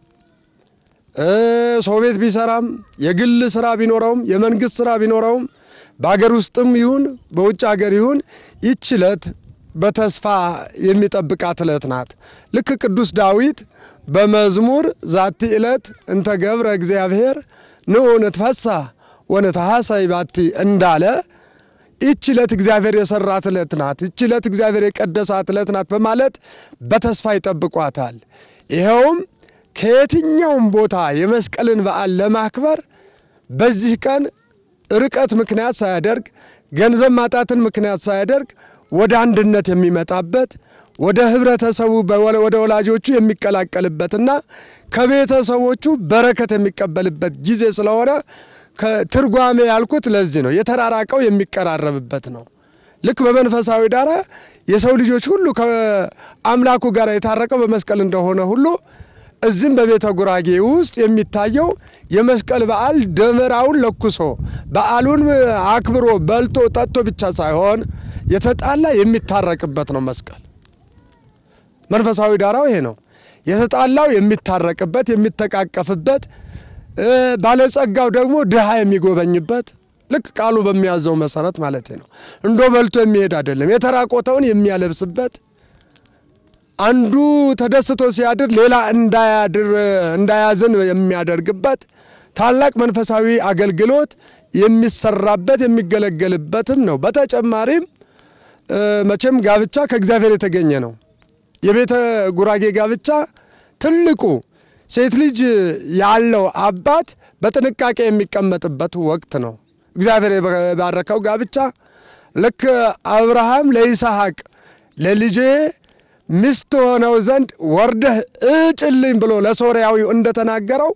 ሰው ቤት ቢሰራም የግል ስራ ቢኖረውም የመንግስት ስራ ቢኖረውም በአገር ውስጥም ይሁን በውጭ ሀገር ይሁን ይች ዕለት በተስፋ የሚጠብቃት ዕለት ናት። ልክ ቅዱስ ዳዊት በመዝሙር ዛቲ ዕለት እንተ ገብረ እግዚአብሔር ንዑ ንትፈሳህ ወንትሐሰይ ባቲ እንዳለ ይች ዕለት እግዚአብሔር የሰራት ዕለት ናት፣ ይች ዕለት እግዚአብሔር የቀደሳት ዕለት ናት በማለት በተስፋ ይጠብቋታል። ይኸውም ከየትኛውም ቦታ የመስቀልን በዓል ለማክበር በዚህ ቀን ርቀት ምክንያት ሳያደርግ ገንዘብ ማጣትን ምክንያት ሳያደርግ ወደ አንድነት የሚመጣበት ወደ ህብረተሰቡ ወደ ወላጆቹ የሚቀላቀልበትና ከቤተሰቦቹ በረከት የሚቀበልበት ጊዜ ስለሆነ ትርጓሜ ያልኩት ለዚህ ነው። የተራራቀው የሚቀራረብበት ነው። ልክ በመንፈሳዊ ዳራ የሰው ልጆች ሁሉ ከአምላኩ ጋር የታረቀው በመስቀል እንደሆነ ሁሉ እዚህም በቤተ ጉራጌ ውስጥ የሚታየው የመስቀል በዓል ደመራውን ለኩሶ በዓሉን አክብሮ በልቶ ጠጥቶ ብቻ ሳይሆን የተጣላ የሚታረቅበት ነው። መስቀል መንፈሳዊ ዳራው ይሄ ነው። የተጣላው የሚታረቅበት የሚተቃቀፍበት፣ ባለጸጋው ደግሞ ድሃ የሚጎበኝበት ልክ ቃሉ በሚያዘው መሰረት ማለት ነው። እንዶ በልቶ የሚሄድ አይደለም። የተራቆተውን የሚያለብስበት አንዱ ተደስቶ ሲያድር ሌላ እንዳያዝን የሚያደርግበት ታላቅ መንፈሳዊ አገልግሎት የሚሰራበት የሚገለገልበትም ነው። በተጨማሪም መቼም ጋብቻ ከእግዚአብሔር የተገኘ ነው። የቤተ ጉራጌ ጋብቻ ትልቁ ሴት ልጅ ያለው አባት በጥንቃቄ የሚቀመጥበት ወቅት ነው። እግዚአብሔር የባረከው ጋብቻ ልክ አብርሃም ለይስሐቅ ለልጄ ሚስት ሆነው ዘንድ ወርደህ እጭልኝ ብሎ ለሶርያዊው እንደተናገረው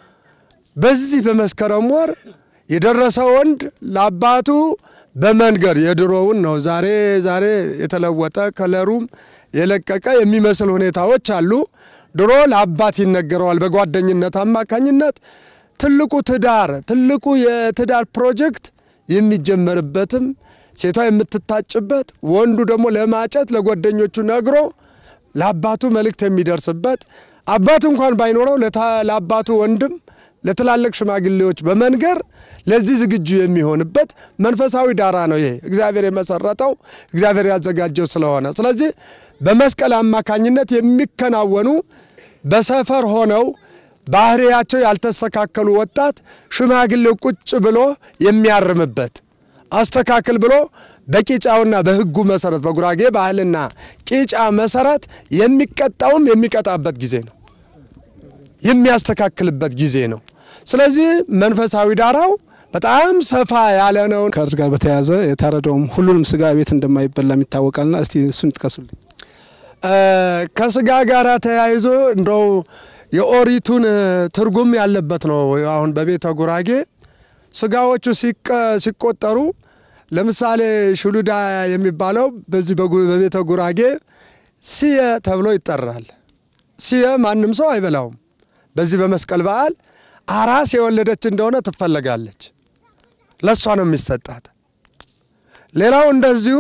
በዚህ በመስከረም ወር የደረሰ ወንድ ለአባቱ በመንገድ የድሮውን ነው። ዛሬ ዛሬ የተለወጠ ከለሩም የለቀቀ የሚመስል ሁኔታዎች አሉ። ድሮ ለአባት ይነገረዋል በጓደኝነት አማካኝነት። ትልቁ ትዳር ትልቁ የትዳር ፕሮጀክት የሚጀመርበትም ሴቷ የምትታጭበት ወንዱ ደግሞ ለማጨት ለጓደኞቹ ነግሮ ለአባቱ መልእክት የሚደርስበት አባት እንኳን ባይኖረው ለአባቱ ወንድም ለትላልቅ ሽማግሌዎች በመንገር ለዚህ ዝግጁ የሚሆንበት መንፈሳዊ ዳራ ነው። ይሄ እግዚአብሔር የመሰረተው እግዚአብሔር ያዘጋጀው ስለሆነ ስለዚህ በመስቀል አማካኝነት የሚከናወኑ በሰፈር ሆነው ባህሪያቸው ያልተስተካከሉ ወጣት ሽማግሌው ቁጭ ብሎ የሚያርምበት አስተካክል ብሎ በቂጫውና በሕጉ መሰረት በጉራጌ ባህልና ቂጫ መሰረት የሚቀጣውም የሚቀጣበት ጊዜ ነው፣ የሚያስተካክልበት ጊዜ ነው። ስለዚህ መንፈሳዊ ዳራው በጣም ሰፋ ያለ ነው። ከእርድ ጋር በተያያዘ የታረደውም ሁሉንም ስጋ ቤት እንደማይበላም ይታወቃልና እስቲ እሱን ይጥቀሱልኝ። ከስጋ ጋር ተያይዞ እንደው የኦሪቱን ትርጉም ያለበት ነው። አሁን በቤተ ጉራጌ ስጋዎቹ ሲቆጠሩ ለምሳሌ ሽሉዳ የሚባለው በዚህ በቤተ ጉራጌ ሲየ ተብሎ ይጠራል። ሲየ ማንም ሰው አይበላውም። በዚህ በመስቀል በዓል አራስ የወለደች እንደሆነ ትፈለጋለች፣ ለእሷ ነው የሚሰጣት። ሌላው እንደዚሁ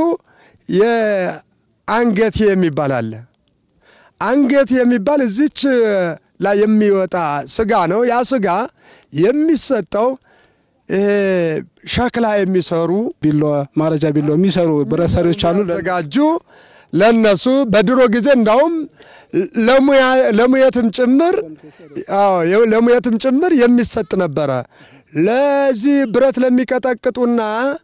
የአንገቴ የሚባል አለ። አንገት የሚባል እዚች ላይ የሚወጣ ስጋ ነው። ያ ስጋ የሚሰጠው ይሄ ሸክላ የሚሰሩ ቢሎ ማረጃ ቢሎ የሚሰሩ ብረት ሰሪዎች አሉ። ዘጋጁ ለነሱ በድሮ ጊዜ እንዳውም ለሙየትም ጭምር አዎ ለሙየትም ጭምር የሚሰጥ ነበረ። ለዚህ ብረት ለሚቀጠቅጡና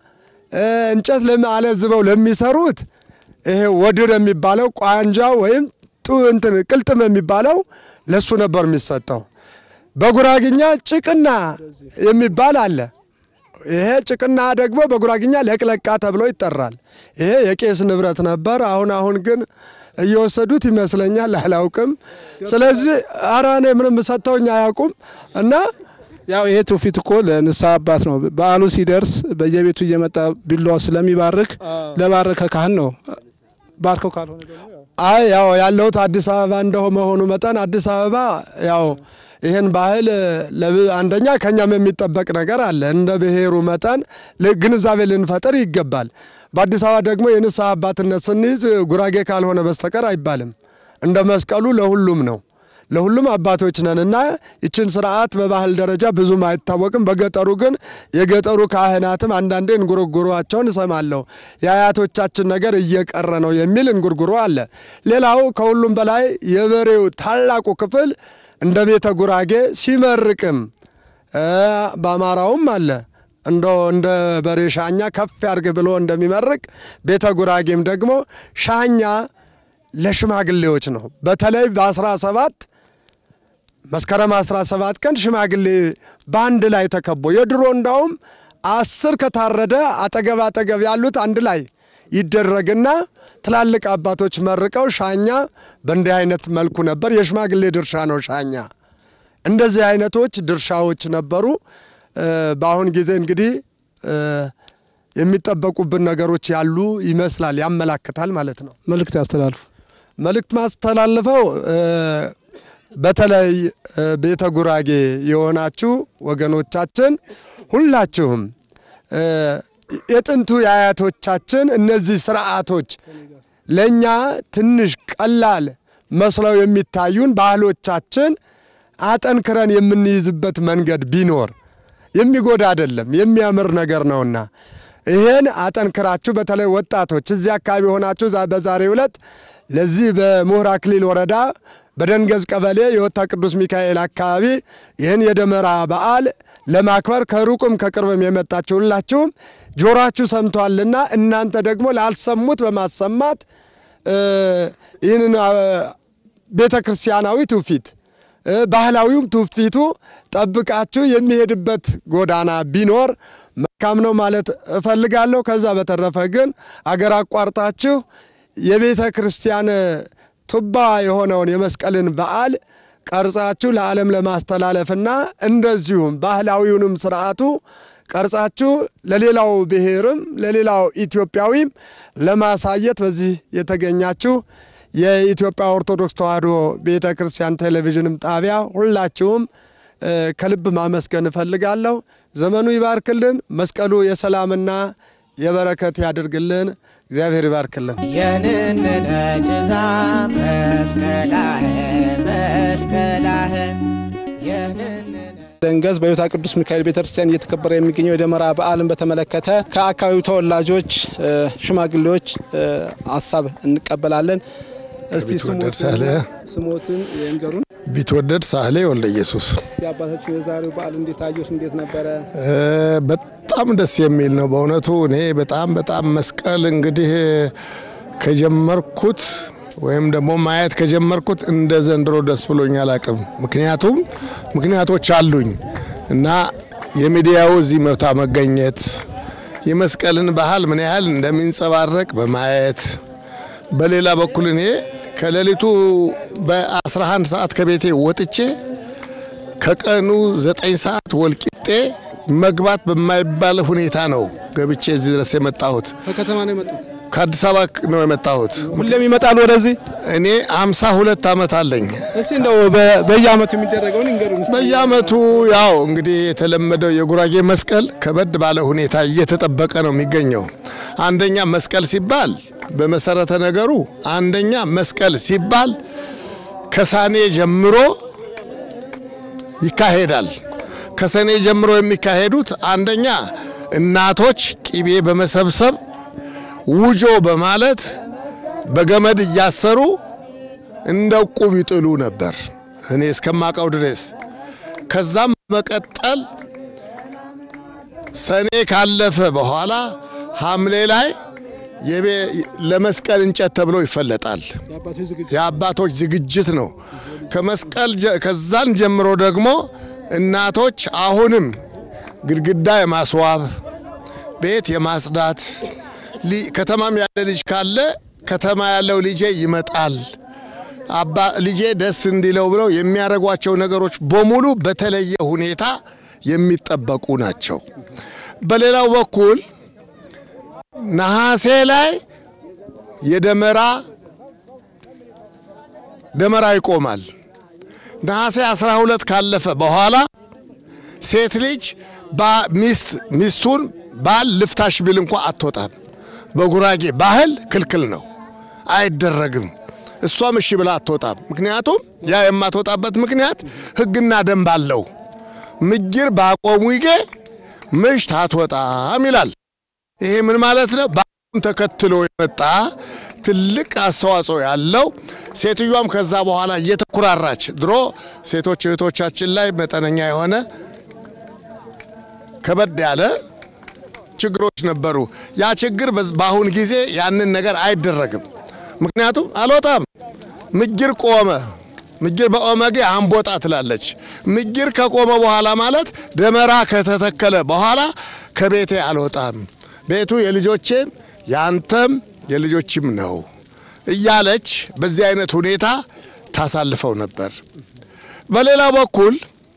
እንጨት አለዝበው ለሚሰሩት ይሄ ወድር የሚባለው ቋንጃ ወይም እንትን ቅልጥም የሚባለው ለሱ ነበር የሚሰጠው። በጉራግኛ ጭቅና የሚባል አለ። ይሄ ጭቅና ደግሞ በጉራግኛ ለቅለቃ ተብሎ ይጠራል። ይሄ የቄስ ንብረት ነበር። አሁን አሁን ግን እየወሰዱት ይመስለኛል፣ አላውቅም። ስለዚህ ኧረ እኔ ምንም ሰጥተውኝ አያውቁም እና ያው ይሄ ትውፊት እኮ ለንስሐ አባት ነው። በዓሉ ሲደርስ በየቤቱ እየመጣ ቢላዋ ስለሚባርክ ለባረከ ካህን ነው። ባርከው ካልሆነ ደግሞ አይ ያው ያለሁት አዲስ አበባ እንደሆ መሆኑ መጠን አዲስ አበባ ያው ይህን ባህል አንደኛ ከኛም የሚጠበቅ ነገር አለ። እንደ ብሔሩ መጠን ግንዛቤ ልንፈጥር ይገባል። በአዲስ አበባ ደግሞ የንስሐ አባትነት ስንይዝ ጉራጌ ካልሆነ በስተቀር አይባልም። እንደ መስቀሉ ለሁሉም ነው። ለሁሉም አባቶች ነን እና ይችን ስርዓት በባህል ደረጃ ብዙም አይታወቅም። በገጠሩ ግን የገጠሩ ካህናትም አንዳንዴ እንጉርጉሯቸውን እሰማለሁ። የአያቶቻችን ነገር እየቀረ ነው የሚል እንጉርጉሮ አለ። ሌላው ከሁሉም በላይ የበሬው ታላቁ ክፍል እንደ ቤተ ጉራጌ ሲመርቅም በአማራውም አለ እንደ እንደ በሬ ሻኛ ከፍ ያርግ ብሎ እንደሚመርቅ ቤተ ጉራጌም ደግሞ ሻኛ ለሽማግሌዎች ነው። በተለይ በ17 መስከረም 17 ቀን ሽማግሌ በአንድ ላይ ተከቦ የድሮ እንዳውም አስር ከታረደ አጠገብ አጠገብ ያሉት አንድ ላይ ይደረግና ትላልቅ አባቶች መርቀው ሻኛ በእንዲህ አይነት መልኩ ነበር። የሽማግሌ ድርሻ ነው ሻኛ። እንደዚህ አይነቶች ድርሻዎች ነበሩ። በአሁን ጊዜ እንግዲህ የሚጠበቁብን ነገሮች ያሉ ይመስላል፣ ያመላክታል ማለት ነው። መልእክት ያስተላልፉ። መልእክት ማስተላልፈው በተለይ ቤተ ጉራጌ የሆናችሁ ወገኖቻችን ሁላችሁም የጥንቱ የአያቶቻችን እነዚህ ስርዓቶች ለእኛ ትንሽ ቀላል መስለው የሚታዩን ባህሎቻችን አጠንክረን የምንይዝበት መንገድ ቢኖር የሚጎዳ አይደለም፣ የሚያምር ነገር ነውና ይሄን አጠንክራችሁ በተለይ ወጣቶች እዚህ አካባቢ ሆናችሁ በዛሬው ዕለት ለዚህ በምሁር አክሊል ወረዳ በደንገዝ ቀበሌ የወታ ቅዱስ ሚካኤል አካባቢ ይህን የደመራ በዓል ለማክበር ከሩቅም ከቅርብም የመጣችሁ ሁላችሁም ጆሯችሁ ሰምቷልና እናንተ ደግሞ ላልሰሙት በማሰማት ይህንን ቤተ ክርስቲያናዊ ትውፊት ባህላዊውም ትውፊቱ ጠብቃችሁ የሚሄድበት ጎዳና ቢኖር መልካም ነው ማለት እፈልጋለሁ። ከዛ በተረፈ ግን አገር አቋርጣችሁ የቤተ ክርስቲያን ቱባ የሆነውን የመስቀልን በዓል ቀርጻችሁ ለዓለም ለማስተላለፍና እንደዚሁም ባህላዊውንም ስርዓቱ ቀርጻችሁ ለሌላው ብሔርም ለሌላው ኢትዮጵያዊም ለማሳየት በዚህ የተገኛችሁ የኢትዮጵያ ኦርቶዶክስ ተዋሕዶ ቤተ ክርስቲያን ቴሌቪዥንም ጣቢያ ሁላችሁም ከልብ ማመስገን እፈልጋለሁ። ዘመኑ ይባርክልን። መስቀሉ የሰላምና የበረከት ያድርግልን። እግዚአብሔር ይባርክልን። የንንነ ጭዛ መስቀላህ መስቀላህ የንንነ ደንገዝ በዮታ ቅዱስ ሚካኤል ቤተክርስቲያን እየተከበረ የሚገኘው የደመራ በዓልን በተመለከተ ከአካባቢው ተወላጆች፣ ሽማግሌዎች ሀሳብ እንቀበላለን። እስቲ ቢትወደድ ሳህሌ ስሞትን ይንገሩን። ቢትወደድ ሳህሌ ወልደ ኢየሱስ። እስቲ አባታችን የዛሬው በዓል እንዴት አየሁት? እንዴት ነበረ? በጣም ደስ የሚል ነው በእውነቱ። እኔ በጣም በጣም መስቀል እንግዲህ ከጀመርኩት ወይም ደግሞ ማየት ከጀመርኩት እንደ ዘንድሮ ደስ ብሎኝ አላቅም። ምክንያቱም ምክንያቶች አሉኝ እና የሚዲያው እዚህ መብታ መገኘት የመስቀልን ባህል ምን ያህል እንደሚንጸባረቅ በማየት በሌላ በኩል እኔ ከሌሊቱ በ11 ሰዓት ከቤቴ ወጥቼ ከቀኑ 9 ሰዓት ወልቂጤ መግባት በማይባል ሁኔታ ነው ገብቼ እዚህ ድረስ የመጣሁት። ከከተማ ነው የመጡት? ከአዲስ አበባ ነው የመጣሁት። ሁሌም ይመጣሉ ወደዚህ? እኔ አምሳ ሁለት ዓመት አለኝ። እስቲ እንደው በየአመቱ የሚደረገውን ይንገሩን። በየአመቱ ያው እንግዲህ የተለመደው የጉራጌ መስቀል ከበድ ባለ ሁኔታ እየተጠበቀ ነው የሚገኘው። አንደኛ መስቀል ሲባል በመሰረተ ነገሩ አንደኛ መስቀል ሲባል ከሳኔ ጀምሮ ይካሄዳል። ከሰኔ ጀምሮ የሚካሄዱት አንደኛ እናቶች ቂቤ በመሰብሰብ ውጆ በማለት በገመድ እያሰሩ እንደ ቁብ ይጥሉ ነበር እኔ እስከማቀው ድረስ። ከዛም በመቀጠል ሰኔ ካለፈ በኋላ ሐምሌ ላይ ለመስቀል እንጨት ተብሎ ይፈለጣል። የአባቶች ዝግጅት ነው። ከመስቀል ከዛን ጀምሮ ደግሞ እናቶች አሁንም ግድግዳ የማስዋብ ቤት የማጽዳት ከተማም ያለ ልጅ ካለ ከተማ ያለው ልጄ ይመጣል አባ ልጄ ደስ እንዲለው ብለው የሚያደርጓቸው ነገሮች በሙሉ በተለየ ሁኔታ የሚጠበቁ ናቸው። በሌላው በኩል ነሐሴ ላይ የደመራ ደመራ ይቆማል። ነሐሴ 12 ካለፈ በኋላ ሴት ልጅ ሚስቱን ባል ልፍታሽ ቢል እንኳ አትወጣም። በጉራጌ ባህል ክልክል ነው፣ አይደረግም። እሷም እሺ ብላ አትወጣም። ምክንያቱም ያ የማትወጣበት ምክንያት ሕግና ደንብ አለው። ምጅር ባቆሙጌ ምሽት አትወጣም ይላል። ይሄ ምን ማለት ነው? ባህሉን ተከትሎ የመጣ ትልቅ አስተዋጽኦ ያለው ሴትዮዋም ከዛ በኋላ እየተኩራራች ድሮ ሴቶች እህቶቻችን ላይ መጠነኛ የሆነ ከበድ ያለ ችግሮች ነበሩ። ያ ችግር በአሁን ጊዜ ያንን ነገር አይደረግም። ምክንያቱም አልወጣም፣ ምጅር ቆመ። ምጅር በኦመጌ አንቦጣ ትላለች። ምጅር ከቆመ በኋላ ማለት ደመራ ከተተከለ በኋላ ከቤቴ አልወጣም፣ ቤቱ የልጆቼም ያንተም የልጆችም ነው እያለች በዚህ አይነት ሁኔታ ታሳልፈው ነበር። በሌላ በኩል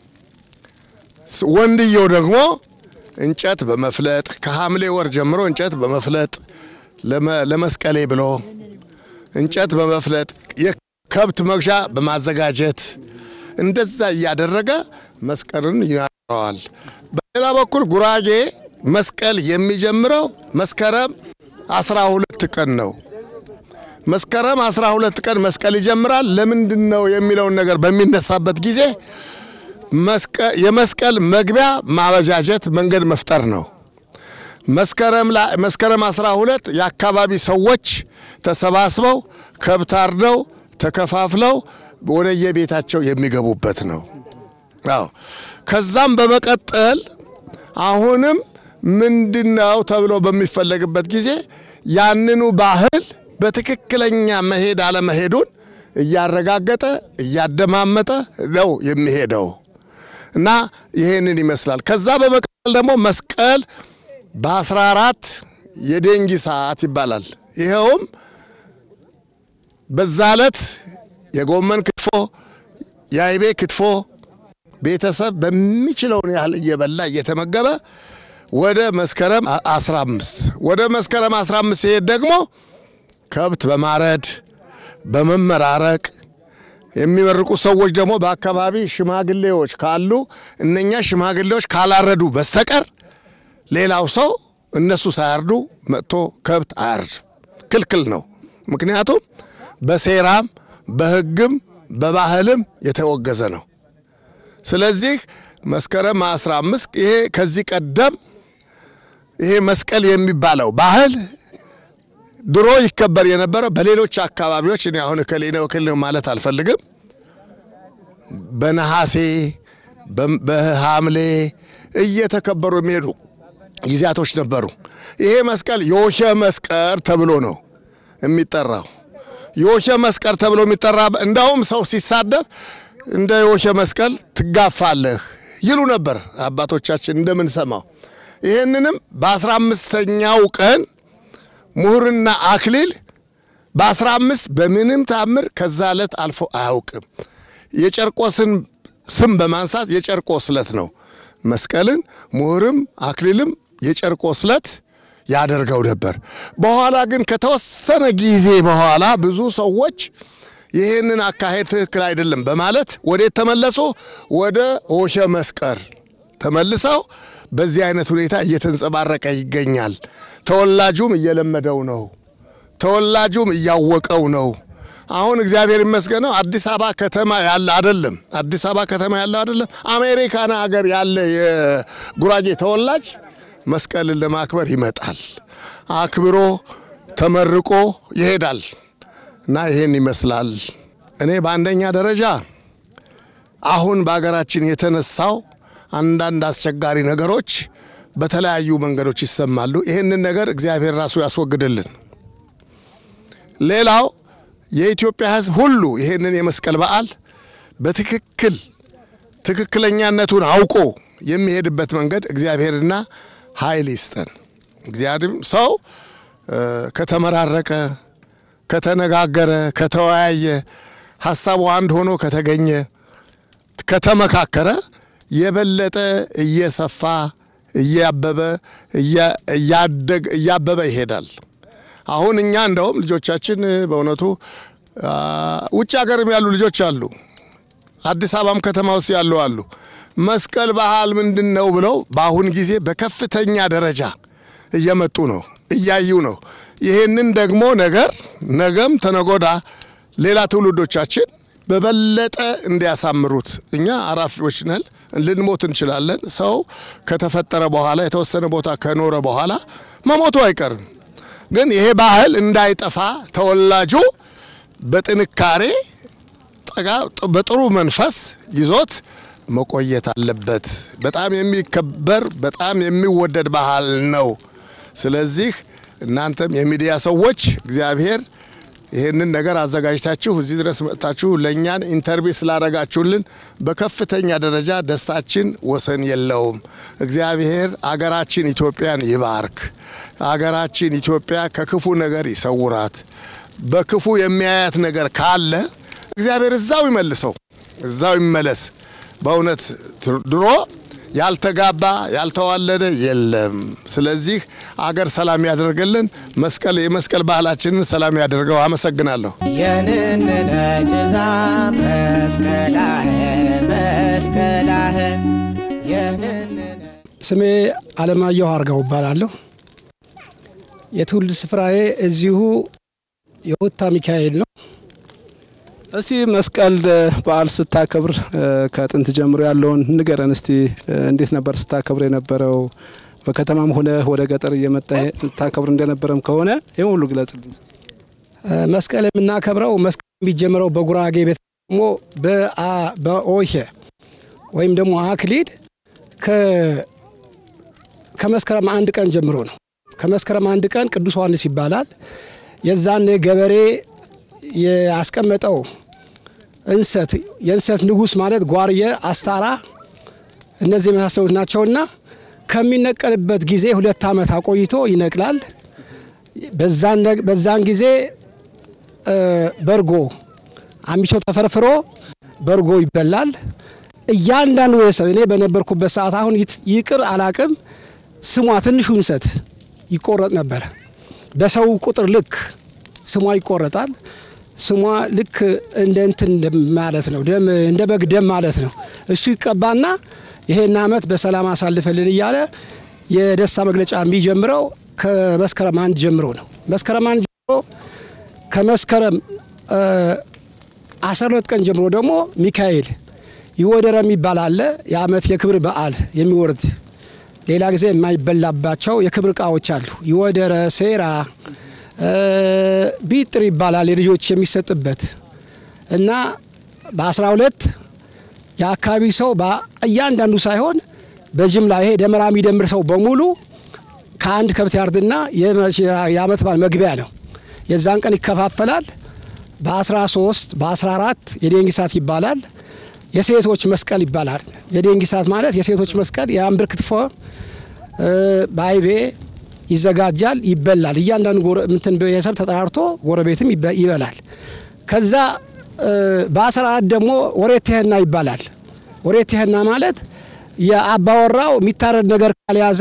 ወንድየው ደግሞ እንጨት በመፍለጥ ከሐምሌ ወር ጀምሮ እንጨት በመፍለጥ ለመስቀሌ ብሎ እንጨት በመፍለጥ የከብት መግዣ በማዘጋጀት እንደዛ እያደረገ መስቀልን ይናረዋል። በሌላ በኩል ጉራጌ መስቀል የሚጀምረው መስከረም አስራ ሁለት ቀን ነው። መስከረም አስራ ሁለት ቀን መስቀል ይጀምራል። ለምንድን ነው የሚለውን ነገር በሚነሳበት ጊዜ የመስቀል መግቢያ ማበጃጀት መንገድ መፍጠር ነው። መስከረም መስከረም 12 የአካባቢ ሰዎች ተሰባስበው ከብት አርደው ተከፋፍለው ወደ የቤታቸው የሚገቡበት ነው። አዎ ከዛም በመቀጠል አሁንም ምንድነው ተብሎ በሚፈለግበት ጊዜ ያንኑ ባህል በትክክለኛ መሄድ አለመሄዱን እያረጋገጠ እያደማመጠ ነው የሚሄደው እና ይሄንን ይመስላል። ከዛ በመቀጠል ደግሞ መስቀል በ14 የደንጊ ሰዓት ይባላል። ይኸውም በዛ ዕለት የጎመን ክትፎ፣ የአይቤ ክትፎ ቤተሰብ በሚችለውን ያህል እየበላ እየተመገበ ወደ መስከረም 15 ወደ መስከረም 15 ሲሄድ ደግሞ ከብት በማረድ በመመራረቅ የሚመርቁ ሰዎች ደግሞ በአካባቢ ሽማግሌዎች ካሉ እነኛ ሽማግሌዎች ካላረዱ በስተቀር ሌላው ሰው እነሱ ሳያርዱ መጥቶ ከብት አያርድ፣ ክልክል ነው። ምክንያቱም በሴራም በሕግም በባህልም የተወገዘ ነው። ስለዚህ መስከረም 15 ይሄ ከዚህ ቀደም ይሄ መስቀል የሚባለው ባህል ድሮ ይከበር የነበረው በሌሎች አካባቢዎች እኔ አሁን እከሌ ነው እከሌ ነው ማለት አልፈልግም። በነሐሴ በሐምሌ እየተከበሩ የሚሄዱ ጊዜያቶች ነበሩ። ይሄ መስቀል የወሸ መስቀር ተብሎ ነው የሚጠራው። የወሸ መስቀል ተብሎ የሚጠራ እንዳውም ሰው ሲሳደብ እንደ የወሸ መስቀል ትጋፋለህ ይሉ ነበር አባቶቻችን እንደምንሰማው። ይህንንም በአስራ አምስተኛው ቀን ምሁርና አክሊል በአስራ አምስት በምንም ታምር ከዛ ዕለት አልፎ አያውቅም። የጨርቆስን ስም በማንሳት የጨርቆስ ዕለት ነው። መስቀልን ምሁርም አክሊልም የጨርቆስ ዕለት ያደርገው ነበር። በኋላ ግን ከተወሰነ ጊዜ በኋላ ብዙ ሰዎች ይህንን አካሄድ ትክክል አይደለም በማለት ወዴት ተመለሱ? ወደ ሆሸ መስቀር ተመልሰው በዚህ አይነት ሁኔታ እየተንጸባረቀ ይገኛል። ተወላጁም እየለመደው ነው። ተወላጁም እያወቀው ነው። አሁን እግዚአብሔር ይመስገነው አዲስ አበባ ከተማ ያለ አይደለም። አዲስ አበባ ከተማ ያለው አይደለም። አሜሪካን ሀገር ያለ የጉራጌ ተወላጅ መስቀልን ለማክበር ይመጣል። አክብሮ ተመርቆ ይሄዳል እና ይሄን ይመስላል። እኔ በአንደኛ ደረጃ አሁን በሀገራችን የተነሳው አንዳንድ አስቸጋሪ ነገሮች በተለያዩ መንገዶች ይሰማሉ። ይህንን ነገር እግዚአብሔር ራሱ ያስወግድልን። ሌላው የኢትዮጵያ ሕዝብ ሁሉ ይህንን የመስቀል በዓል በትክክል ትክክለኛነቱን አውቆ የሚሄድበት መንገድ እግዚአብሔርና ኃይል ይስጠን። እግዚአብሔር ሰው ከተመራረቀ፣ ከተነጋገረ፣ ከተወያየ፣ ሀሳቡ አንድ ሆኖ ከተገኘ፣ ከተመካከረ የበለጠ እየሰፋ እያበበ እያበበ ይሄዳል። አሁን እኛ እንደውም ልጆቻችን በእውነቱ ውጭ ሀገርም ያሉ ልጆች አሉ፣ አዲስ አበባም ከተማ ውስጥ ያሉ አሉ። መስቀል ባህል ምንድን ነው ብለው በአሁን ጊዜ በከፍተኛ ደረጃ እየመጡ ነው፣ እያዩ ነው። ይህንን ደግሞ ነገር ነገም ተነጎዳ ሌላ ትውልዶቻችን በበለጠ እንዲያሳምሩት እኛ አራፊዎች ነን፣ ልንሞት እንችላለን። ሰው ከተፈጠረ በኋላ የተወሰነ ቦታ ከኖረ በኋላ መሞቱ አይቀርም። ግን ይሄ ባህል እንዳይጠፋ ተወላጁ በጥንካሬ በጥሩ መንፈስ ይዞት መቆየት አለበት። በጣም የሚከበር በጣም የሚወደድ ባህል ነው። ስለዚህ እናንተም የሚዲያ ሰዎች እግዚአብሔር ይህንን ነገር አዘጋጅታችሁ እዚህ ድረስ መጥታችሁ ለእኛን ኢንተርቪው ስላደረጋችሁልን በከፍተኛ ደረጃ ደስታችን ወሰን የለውም። እግዚአብሔር አገራችን ኢትዮጵያን ይባርክ። አገራችን ኢትዮጵያ ከክፉ ነገር ይሰውራት። በክፉ የሚያያት ነገር ካለ እግዚአብሔር እዛው ይመልሰው፣ እዛው ይመለስ። በእውነት ድሮ ያልተጋባ ያልተዋለደ የለም። ስለዚህ አገር ሰላም ያደርግልን። መስቀል የመስቀል ባህላችንን ሰላም ያደርገው። አመሰግናለሁ። የንንነ ጭዛ መስቀላህ መስቀላህ የንንነ ስሜ አለማየሁ አርጋው እባላለሁ። የትውልድ ስፍራዬ እዚሁ የወታ ሚካኤል ነው። እስቲ መስቀል በዓል ስታከብር ከጥንት ጀምሮ ያለውን ንገረን እስቲ። እንዴት ነበር ስታከብር የነበረው? በከተማም ሆነ ወደ ገጠር እየመጣ ስታከብር እንደነበረም ከሆነ ይህ ሁሉ ግለጽልኝ። መስቀል የምናከብረው መስቀል የሚጀምረው በጉራጌ ቤት ደግሞ በኦሄ ወይም ደግሞ አክሊድ ከመስከረም አንድ ቀን ጀምሮ ነው። ከመስከረም አንድ ቀን ቅዱስ ዮሐንስ ይባላል። የዛን ገበሬ ያስቀመጠው እንሰት የእንሰት ንጉሥ ማለት ጓርየ፣ አስታራ እነዚህ የመሳሰሉት ናቸውና ከሚነቀልበት ጊዜ ሁለት ዓመት አቆይቶ ይነቅላል። በዛን ጊዜ በርጎ አሚቾ ተፈርፍሮ በርጎ ይበላል። እያንዳንዱ ቤተሰብ እኔ በነበርኩበት ሰዓት አሁን ይቅር አላቅም ስሟ ትንሹ እንሰት ይቆረጥ ነበር። በሰው ቁጥር ልክ ስሟ ይቆረጣል። ስሟ ልክ እንደ እንትን ማለት ነው፣ ደም እንደ በግ ደም ማለት ነው። እሱ ይቀባና ይሄን ዓመት በሰላም አሳልፈልን እያለ የደስታ መግለጫ የሚጀምረው ከመስከረም አንድ ጀምሮ ነው። መስከረም አንድ ጀምሮ ከመስከረም አስራ ሁለት ቀን ጀምሮ ደግሞ ሚካኤል ይወደረ የሚባል አለ። የአመት የክብር በዓል የሚወርድ ሌላ ጊዜ የማይበላባቸው የክብር እቃዎች አሉ። ይወደረ፣ ሴራ፣ ቢጥር ይባላል የልጆች የሚሰጥበት እና በአስራ ሁለት የአካባቢ ሰው እያንዳንዱ ሳይሆን በጅምላ ይሄ ደመራ የሚደምር ሰው በሙሉ ከአንድ ከብት ያርድና የአመት በዓል መግቢያ ነው። የዛን ቀን ይከፋፈላል። በ13 በ14 የዴንጊሳት ይባላል። የሴቶች መስቀል ይባላል። የዴንጊሳት ማለት የሴቶች መስቀል የአንብር ክትፎ በአይቤ ይዘጋጃል፣ ይበላል። እያንዳንዱ እንትን ቤተሰብ ተጠራርቶ ጎረቤትም ይበላል። ከዛ በ14 ደግሞ ወሬቴህና ይባላል። ወሬቴህና ማለት የአባወራው የሚታረድ ነገር ካልያዘ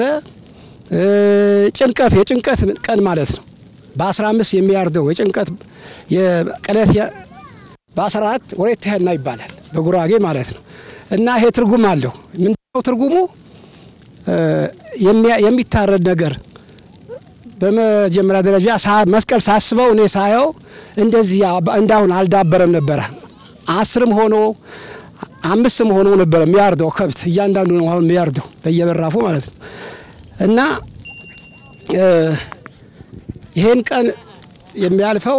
ጭንቀት የጭንቀት ቀን ማለት ነው። በ15 የሚያርደው የጭንቀት የቀለት በ14 ወሬቴህና ይባላል በጉራጌ ማለት ነው። እና ይሄ ትርጉም አለው። ምንድነው ትርጉሙ? የሚታረድ ነገር በመጀመሪያ ደረጃ መስቀል ሳስበው እኔ ሳየው እንደዚህ እንዳሁን አልዳበረም ነበረ። አስርም ሆኖ አምስትም ሆኖ ነበረ የሚያርደው ከብት እያንዳንዱ ነው አሁን የሚያርደው በየበራፉ ማለት ነው። እና ይሄን ቀን የሚያልፈው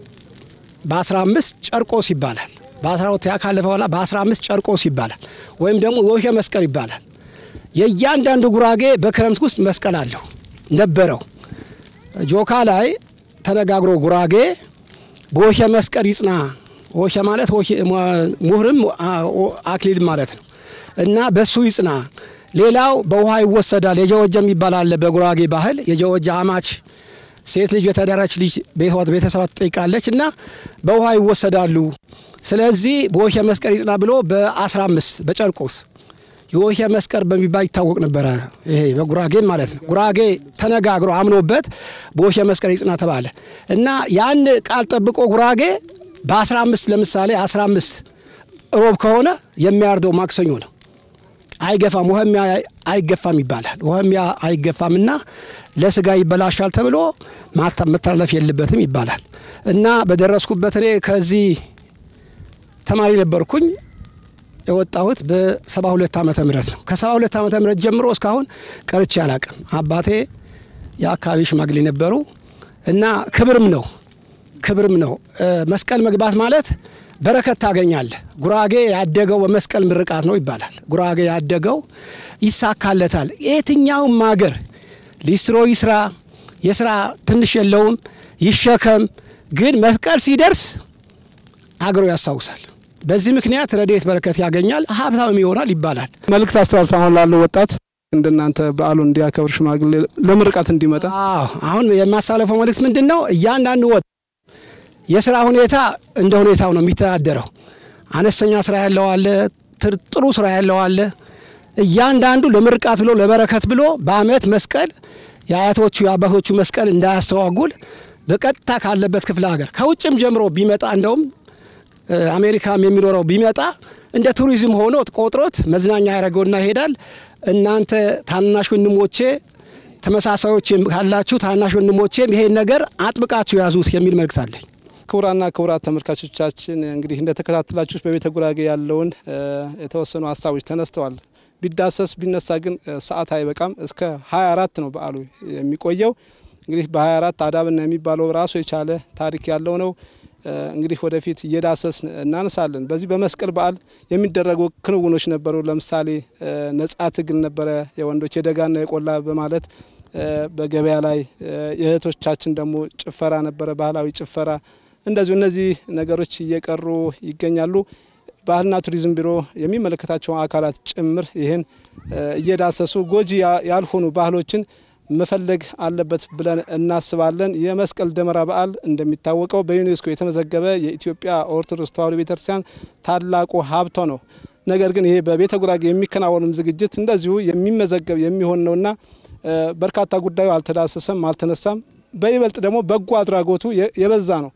በ15 ጨርቆስ ይባላል። በ12 ያ ካለፈ በኋላ በ15 ጨርቆስ ይባላል። ወይም ደግሞ የወሸ መስቀል ይባላል። የእያንዳንዱ ጉራጌ በክረምት ውስጥ መስቀል አለው ነበረው። ጆካ ላይ ተነጋግሮ ጉራጌ በወሸ መስቀል ይጽና። ወሸ ማለት ሙህርም አክሊል ማለት ነው እና በሱ ይጽና። ሌላው በውሃ ይወሰዳል። የጀወጀ የሚባል አለ በጉራጌ ባህል። የጀወጀ አማች ሴት ልጅ የተዳረች ልጅ ቤተሰባ ትጠይቃለች እና በውሃ ይወሰዳሉ። ስለዚህ በወሸ መስቀል ይጽና ብሎ በ15 በጨርቆስ የወሸ መስቀል በሚባል ይታወቅ ነበረ። ይሄ በጉራጌ ማለት ነው። ጉራጌ ተነጋግሮ አምኖበት በወሸ መስቀል ይጽና ተባለ እና ያን ቃል ጠብቆ ጉራጌ በ15 ለምሳሌ 15 ሮብ ከሆነ የሚያርደው ማክሰኞ ነው። አይገፋም፣ ውህሚያ አይገፋም ይባላል። ውህሚያ አይገፋምና ለስጋ ይበላሻል ተብሎ መተላለፍ የለበትም ይባላል እና በደረስኩበት እኔ ከዚህ ተማሪ ነበርኩኝ የወጣሁት በሰባ ሁለት ዓመተ ምህረት ነው። ከሰባ ሁለት ዓመተ ምህረት ጀምሮ እስካሁን ቀርቼ አላቅም። አባቴ የአካባቢ ሽማግሌ ነበሩ እና ክብርም ነው ክብርም ነው። መስቀል መግባት ማለት በረከት ታገኛለህ። ጉራጌ ያደገው በመስቀል ምርቃት ነው ይባላል። ጉራጌ ያደገው ይሳካለታል። የትኛውም ሀገር ሊስትሮ ይስራ፣ የስራ ትንሽ የለውም ይሸከም፣ ግን መስቀል ሲደርስ አገሩ ያስታውሳል። በዚህ ምክንያት ረድኤት በረከት ያገኛል፣ ሀብታም ይሆናል ይባላል። መልእክት አስተላልፍ አሁን ላለው ወጣት እንደናንተ በዓሉን እንዲያከብር ሽማግሌ ለምርቃት እንዲመጣ አዎ አሁን የማሳለፈው መልእክት ምንድን ነው? እያንዳንዱ ወጥ የስራ ሁኔታ እንደ ሁኔታው ነው የሚተዳደረው። አነስተኛ ስራ ያለው አለ፣ ጥሩ ስራ ያለው አለ። እያንዳንዱ ለምርቃት ብሎ ለበረከት ብሎ በአመት መስቀል የአያቶቹ የአባቶቹ መስቀል እንዳያስተዋጉል በቀጥታ ካለበት ክፍለ ሀገር ከውጭም ጀምሮ ቢመጣ እንደውም አሜሪካም የሚኖረው ቢመጣ እንደ ቱሪዝም ሆኖ ቆጥሮት መዝናኛ ያደረገውና ይሄዳል። እናንተ ታናሽ ወንድሞቼ ተመሳሳዮች ካላችሁ ታናሽ ወንድሞቼም ይሄን ነገር አጥብቃችሁ ያዙት የሚል መልእክት አለኝ። ክቡራና ክቡራት ተመልካቾቻችን እንግዲህ እንደተከታተላችሁት በቤተ ጉራጌ ያለውን የተወሰኑ ሀሳቦች ተነስተዋል። ቢዳሰስ ቢነሳ ግን ሰዓት አይበቃም። እስከ 24 ነው በዓሉ የሚቆየው። እንግዲህ በ24 አዳብና የሚባለው ራሱ የቻለ ታሪክ ያለው ነው። እንግዲህ ወደፊት እየዳሰስ እናነሳለን። በዚህ በመስቀል በዓል የሚደረጉ ክንውኖች ነበሩ። ለምሳሌ ነጻ ትግል ነበረ፣ የወንዶች የደጋና የቆላ በማለት በገበያ ላይ የእህቶቻችን ደግሞ ጭፈራ ነበረ፣ ባህላዊ ጭፈራ እንደዚሁ እነዚህ ነገሮች እየቀሩ ይገኛሉ። ባህልና ቱሪዝም ቢሮ የሚመለከታቸው አካላት ጭምር ይህን እየዳሰሱ ጎጂ ያልሆኑ ባህሎችን መፈለግ አለበት ብለን እናስባለን። የመስቀል ደመራ በዓል እንደሚታወቀው በዩኔስኮ የተመዘገበ የኢትዮጵያ ኦርቶዶክስ ተዋሕዶ ቤተክርስቲያን ታላቁ ሀብቷ ነው። ነገር ግን ይሄ በቤተ ጉራጌ የሚከናወኑም ዝግጅት እንደዚሁ የሚመዘገብ የሚሆን ነውና በርካታ ጉዳዩ አልተዳሰሰም፣ አልተነሳም። በይበልጥ ደግሞ በጎ አድራጎቱ የበዛ ነው።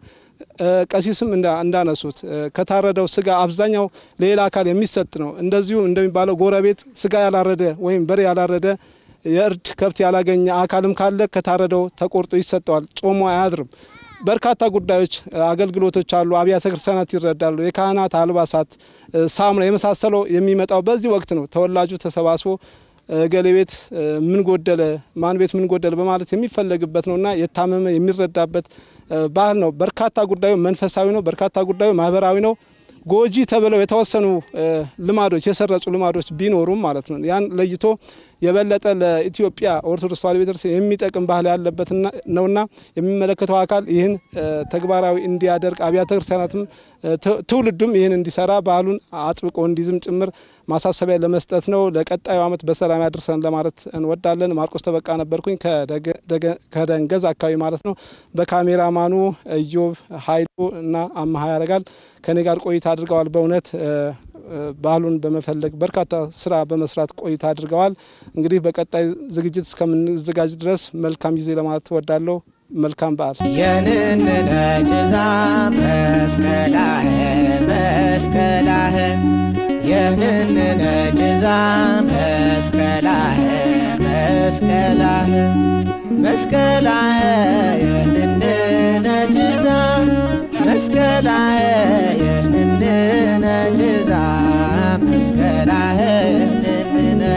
ቀሲስም እንዳነሱት ከታረደው ስጋ አብዛኛው ለሌላ አካል የሚሰጥ ነው። እንደዚሁ እንደሚባለው ጎረቤት ስጋ ያላረደ ወይም በሬ ያላረደ የእርድ ከብት ያላገኘ አካልም ካለ ከታረደው ተቆርጦ ይሰጠዋል። ጾሞ አያድርም። በርካታ ጉዳዮች አገልግሎቶች አሉ። አብያተ ክርስቲያናት ይረዳሉ። የካህናት አልባሳት፣ ሳሙና የመሳሰለው የሚመጣው በዚህ ወቅት ነው። ተወላጁ ተሰባስቦ እገሌ ቤት ምን ጎደለ፣ ማን ቤት ምን ጎደለ በማለት የሚፈለግበት ነውና የታመመ የሚረዳበት ባህል ነው። በርካታ ጉዳዩ መንፈሳዊ ነው። በርካታ ጉዳዩ ማህበራዊ ነው። ጎጂ ተብለው የተወሰኑ ልማዶች የሰረጹ ልማዶች ቢኖሩም ማለት ነው ያን ለይቶ የበለጠ ለኢትዮጵያ ኦርቶዶክስ ተዋሕዶ ቤተክርስቲያን የሚጠቅም ባህል ያለበት ነውና የሚመለከተው አካል ይህን ተግባራዊ እንዲያደርግ አብያተ ክርስቲያናትም ትውልዱም ይህን እንዲሰራ ባህሉን አጥብቆ እንዲዝም ጭምር ማሳሰቢያ ለመስጠት ነው። ለቀጣዩ ዓመት በሰላም ያድርሰን ለማለት እንወዳለን። ማርቆስ ተበቃ ነበርኩኝ ከደንገዝ አካባቢ ማለት ነው። በካሜራማኑ እዮብ ኃይሉ እና አመሀ ያደርጋል ከኔ ጋር ቆይታ አድርገዋል። በእውነት ባህሉን በመፈለግ በርካታ ስራ በመስራት ቆይታ አድርገዋል። እንግዲህ በቀጣይ ዝግጅት እስከምንዘጋጅ ድረስ መልካም ጊዜ ለማለት እወዳለሁ። መልካም በዓል። የንንነ ጭዛ መስቀላህ መስቀላህ የንንነ ጭዛ መስቀላህ መስቀላህ መስቀላህ የንንነ